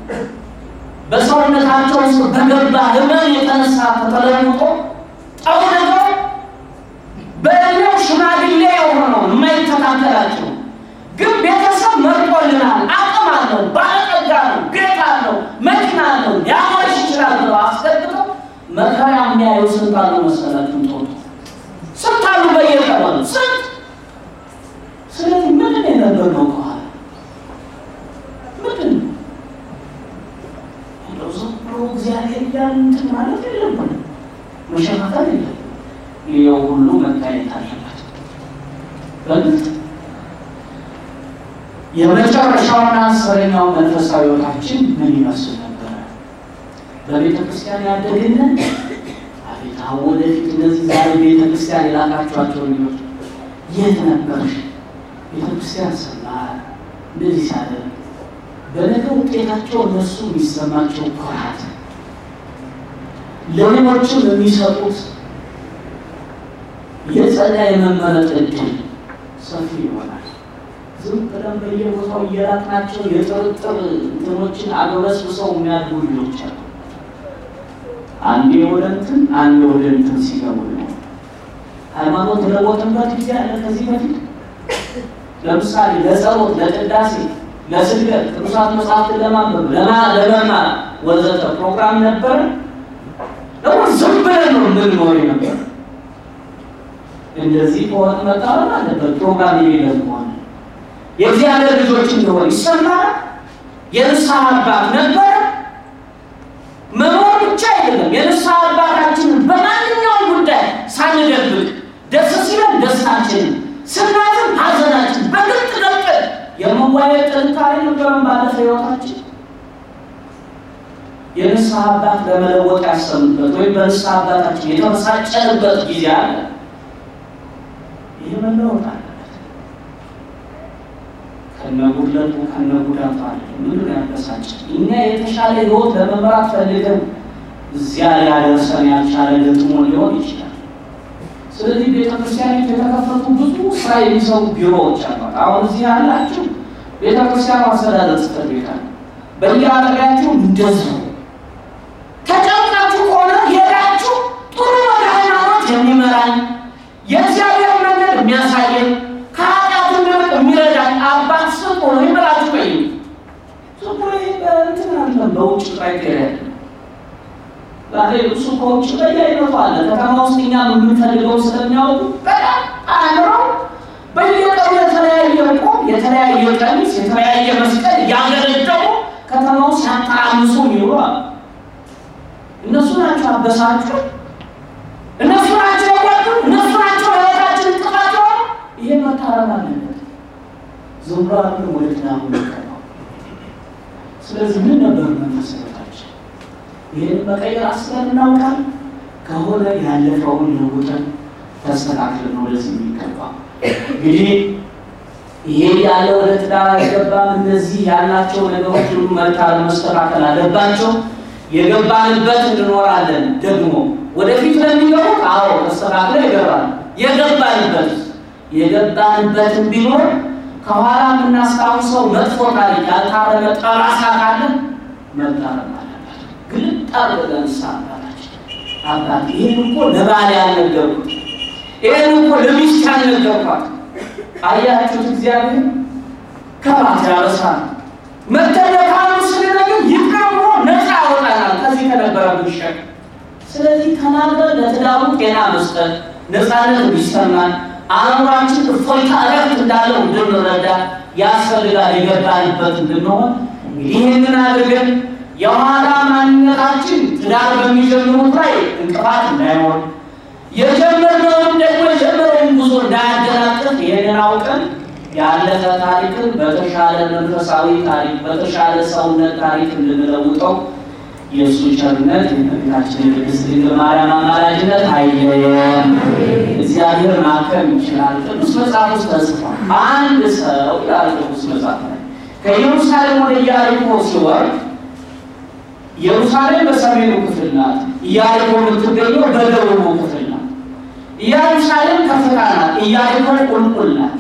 በሰውነታቸው ውስጥ በገባ ህመም የተነሳ ተተለውጦ ጠውልገው በእድሜው ሽማግሌ የሆነውን የማይተካከላቸው ግን ቤተሰብ መርጦልናል፣ አቅም አለው፣ ባለጠጋ ነው፣ ቤት አለው፣ መኪና አለው፣ ሊያሟሽ ይችላል ብለው አስገብተው መከራ የሚያዩ ስንት አሉ መሰላችሁ? ጦጡ ስንት አሉ በየቀበሉ ስንት። ስለዚህ ምንድን የነበር ነው ከኋላ ምንድን ነው እንደው ዝም ብሎ እግዚአብሔር እያልን እንትን ማለት የለብንም፣ መሸፋፈል የለም። ይኸው ሁሉ መታየት አለበት በግልጽ የመጨረሻውና አስረኛው መንፈሳዊ ሕይወታችን ምን ይመስል ነበረ? በቤተ ክርስቲያን ያደግንን አቤት አሁን ወደፊት እነዚህ ዛሬ ቤተ ክርስቲያን የላካችኋቸው ልጆች የት ነበርሽ? ቤተ ክርስቲያን ሰማር እንደዚህ ሲያደርግ በነገ ውጤታቸው እነሱ የሚሰማቸው ኩራት፣ ለሌሎችም የሚሰጡት የጸና የመመረጥ እድል ሰፊ ይሆናል። ዝም ብለን በየቦታው እየላክናቸው የጥርጥር እንትኖችን አግበስብሰው የሚያድጉ ልጆች አሉ። አንዴ ወደ እንትን አንዴ ወደ እንትን ሲገቡ ነው። ሃይማኖት ለቦትንበት ጊዜ አለ። ከዚህ በፊት ለምሳሌ ለጸሎት፣ ለቅዳሴ፣ ለስግደት ቅዱሳት መጽሐፍትን ለማንበብ ለመማር ወዘተ ፕሮግራም ነበረ። ደግሞ ዝም ብለን ነው የምንኖር ነበር። እንደዚህ ከሆነ መቃወም አለበት። ፕሮግራም የሌለን ከሆነ የእግዚአብሔር ልጆች እንደሆነ ይሰማል። የንስሐ አባት ነበረ። መኖር ብቻ አይደለም፣ የንስሐ አባታችንን በማንኛውም ጉዳይ ሳንደብቅ ደስ ሲለን ደስታችንን፣ ስናዝን ሐዘናችን በግልጥ ገልጠን የመዋየት ጥንካሬ ነበረን። ባለፈ ሕይወታችን የንስሐ አባት ለመለወጥ ያሰብንበት ወይም በንስሐ አባታችን የተመሳጨንበት ጊዜ አለ። ይህ መለወጥ አለበት። ከነጉድለቱ ከነጉዳቱ አለ። ምንድን ያበሳጭ እኛ የተሻለ ህይወት ለመምራት ፈልገን እዚያ ሊያደርሰን ያልቻለ ገጥሞን ሊሆን ይችላል። ስለዚህ ቤተክርስቲያኒቱ የተከፈቱ ብዙ ስራ የሚሰሩ ቢሮዎች አሏት። አሁን እዚህ ያላችሁ ቤተክርስቲያኑ አስተዳደር ጽሕፈት ቤት አለ። በየአጠቢያችሁ እንደዚሁ ተጨንቃችሁ ከሆነ ሄዳችሁ ጥሩ ወደ ሃይማኖት የሚመራኝ የእግዚአብሔር መንገድ የሚያሳየን ከኃጢአት እንድርቅ የሚረዳኝ አባት ስጡ ወይ ብላችሁ ቆይ ዝም ብሎ ይሄ በእንትን አይደለም፣ በውጭ ክራይቴሪያ አይደለም። ዛሬ እሱ ከውጭ በየአይነቱ አለ። ከተማ ውስጥ እኛ የምንፈልገው ስለሚያውቁ በጣም አእምረው በየቀኑ የተለያየ ቆብ፣ የተለያየ ቀሚስ፣ የተለያየ መስቀል እያገለደሙ ከተማ ውስጥ ሲያተራምሱ ይውላል። እነሱ ናቸው አበሳጩ፣ እነሱ ናቸው ያጓዱ፣ እነሱ ናቸው ህይወታችን እንቅፋት የሆኑ። ይሄ መታረም አለበት። ዝም ብሎ አይደለም ወደ ትዳሩ የሚገባው። ስለዚህ ምን ነበር መመሰረታችን? ይህን መቀየር አስበን እናውቃል ከሆነ ያለፈውን ለውጠን ተስተካክለን ወደዚህ የሚገባ እንግዲህ ይሄ ያለ ወደ ትዳር አይገባም። እነዚህ ያላቸው ነገሮች ሁሉ መልካም መስተካከል አለባቸው። የገባንበት እንኖራለን። ደግሞ ወደፊት ለሚገቡት አዎ ተስተካክለ ይገባል። የገባንበት የገባንበትን ቢኖር ከኋላ የምናስታውሰው መጥፎ ታሪክ ያልታረመ ጠባሳ ካለ መታረም አለበት። ግልጥ አድርገን ሳ አባታችን አባት ይህን እኮ ለባል ያልነገርኩት ይህን እኮ ለሚስት ያልነገርኳት አያችሁት እግዚአብሔር ከባት ያበሳል መተለካሉ ስለነገር ይቅር ብሎ ነፃ ያወጣናል ከዚህ ከነበረብን ሸክም። ስለዚህ ተናግረን ለትዳሩ ጤና መስጠት ነፃነት እንዲሰማን አእምሯችን እፎይታ እረፍት እንዳለው እንድንረዳ ያስፈልጋል። የገባንበት እንድንሆን እንግዲህ ይህንን አድርገን የኋላ ማንነታችን ትዳር በሚጀምሩት ላይ እንቅፋት እንዳይሆን የጀመርነውን ደግሞ የጀመረውን ጉዞ እንዳያደናቅፍ ይህንን አውቀን ያለፈ ታሪክን በተሻለ መንፈሳዊ ታሪክ በተሻለ ሰውነት ታሪክ እንድንለውጠው የእሱ ቸርነት የእመቤታችን የቅድስት ድንግል ማርያም አማላጅነት አይለየን። እግዚአብሔር ማከም ይችላል። ቅዱስ መጽሐፍ ውስጥ ተጽፏል። አንድ ሰው ይላል ቅዱስ መጽሐፍ ላይ ከኢየሩሳሌም ወደ ኢያሪኮ ሲወርድ ኢየሩሳሌም በሰሜኑ ክፍል ናት። ኢያሪኮ የምትገኘው በደቡቡ ክፍል ናት። ኢየሩሳሌም ከፍታ ናት። ኢያሪኮ ቁልቁል ናት።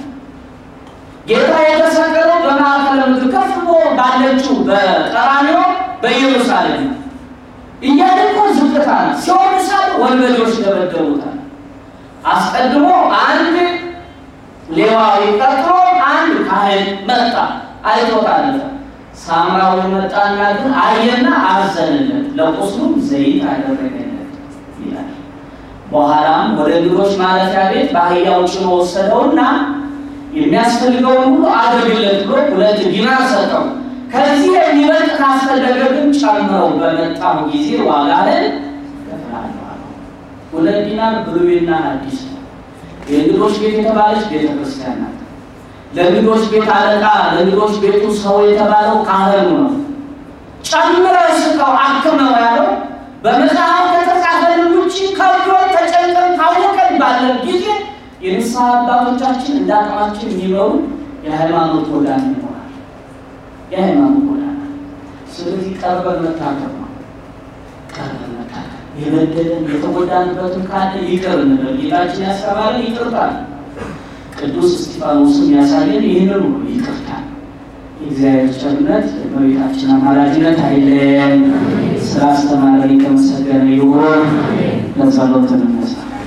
ጌታ የተሰቀለው በማዕከለ ምድር ከፍ ብሎ ባለችው በቀራንዮ በኢየሩሳሌም ነው። ኢያሪኮ ዝቅታ ናት። ሲሆን ሳለ ወንበዴዎች ደበደቡታል። አስቀድሞ አንድ ሌዋዊ ቀጥሎ አንድ ካህን መጣ። አይቶት አለፈ። ሳምራዊ መጣና ግን አየና አዘነለት፣ ለቁስሉም ዘይት አደረገለት ይላል። በኋላም ወደ እንግዶች ማረፊያ ቤት በአህያው ጭኖ ወሰደውና የሚያስፈልገውን ሁሉ አድርግለት ብሎ ሁለት ዲናር ሰጠው። ከዚህ የሚበልጥ ካስፈለገ ግን ጨምረው በመጣው ጊዜ ዋጋህን እከፍልሃለሁ አለው። ሁለት ዲናር ብሉይና አዲስ ነው። የእንግዶች ቤት የተባለች ቤተ ክርስቲያን ናት። ለእንግዶች ቤት አለቃ ለእንግዶች ቤቱ ሰው የተባለው ካህኑ ነው። ጨምረህ ስጠው አክመው ያለው በመጽሐፍ ከተጻፈልን ውጭ ከብዶን ተጨንቀን ታወቀን ባለን ጊዜ የንስሐ አባቶቻችን እንደ አቅማችን የሚመሩ የሃይማኖት ጎዳና ይኖራል። የሃይማኖት ጎዳና ስለዚህ ቀርበን መታከም ነው። ቀርበን መታከም የበደለን የተጎዳንበትን ካለ ይቅር እንበል። ጌታችን ያስተማረን ይቅርታ ነው። ቅዱስ እስጢፋኖስም ያሳየን ይህንን ነው፣ ይቅርታ። የእግዚአብሔር ቸርነት በቤታችን አማላጅነት አይለየን። ስራ አስተማረን የተመሰገነ ይሁን። ለጸሎት እንነሳ።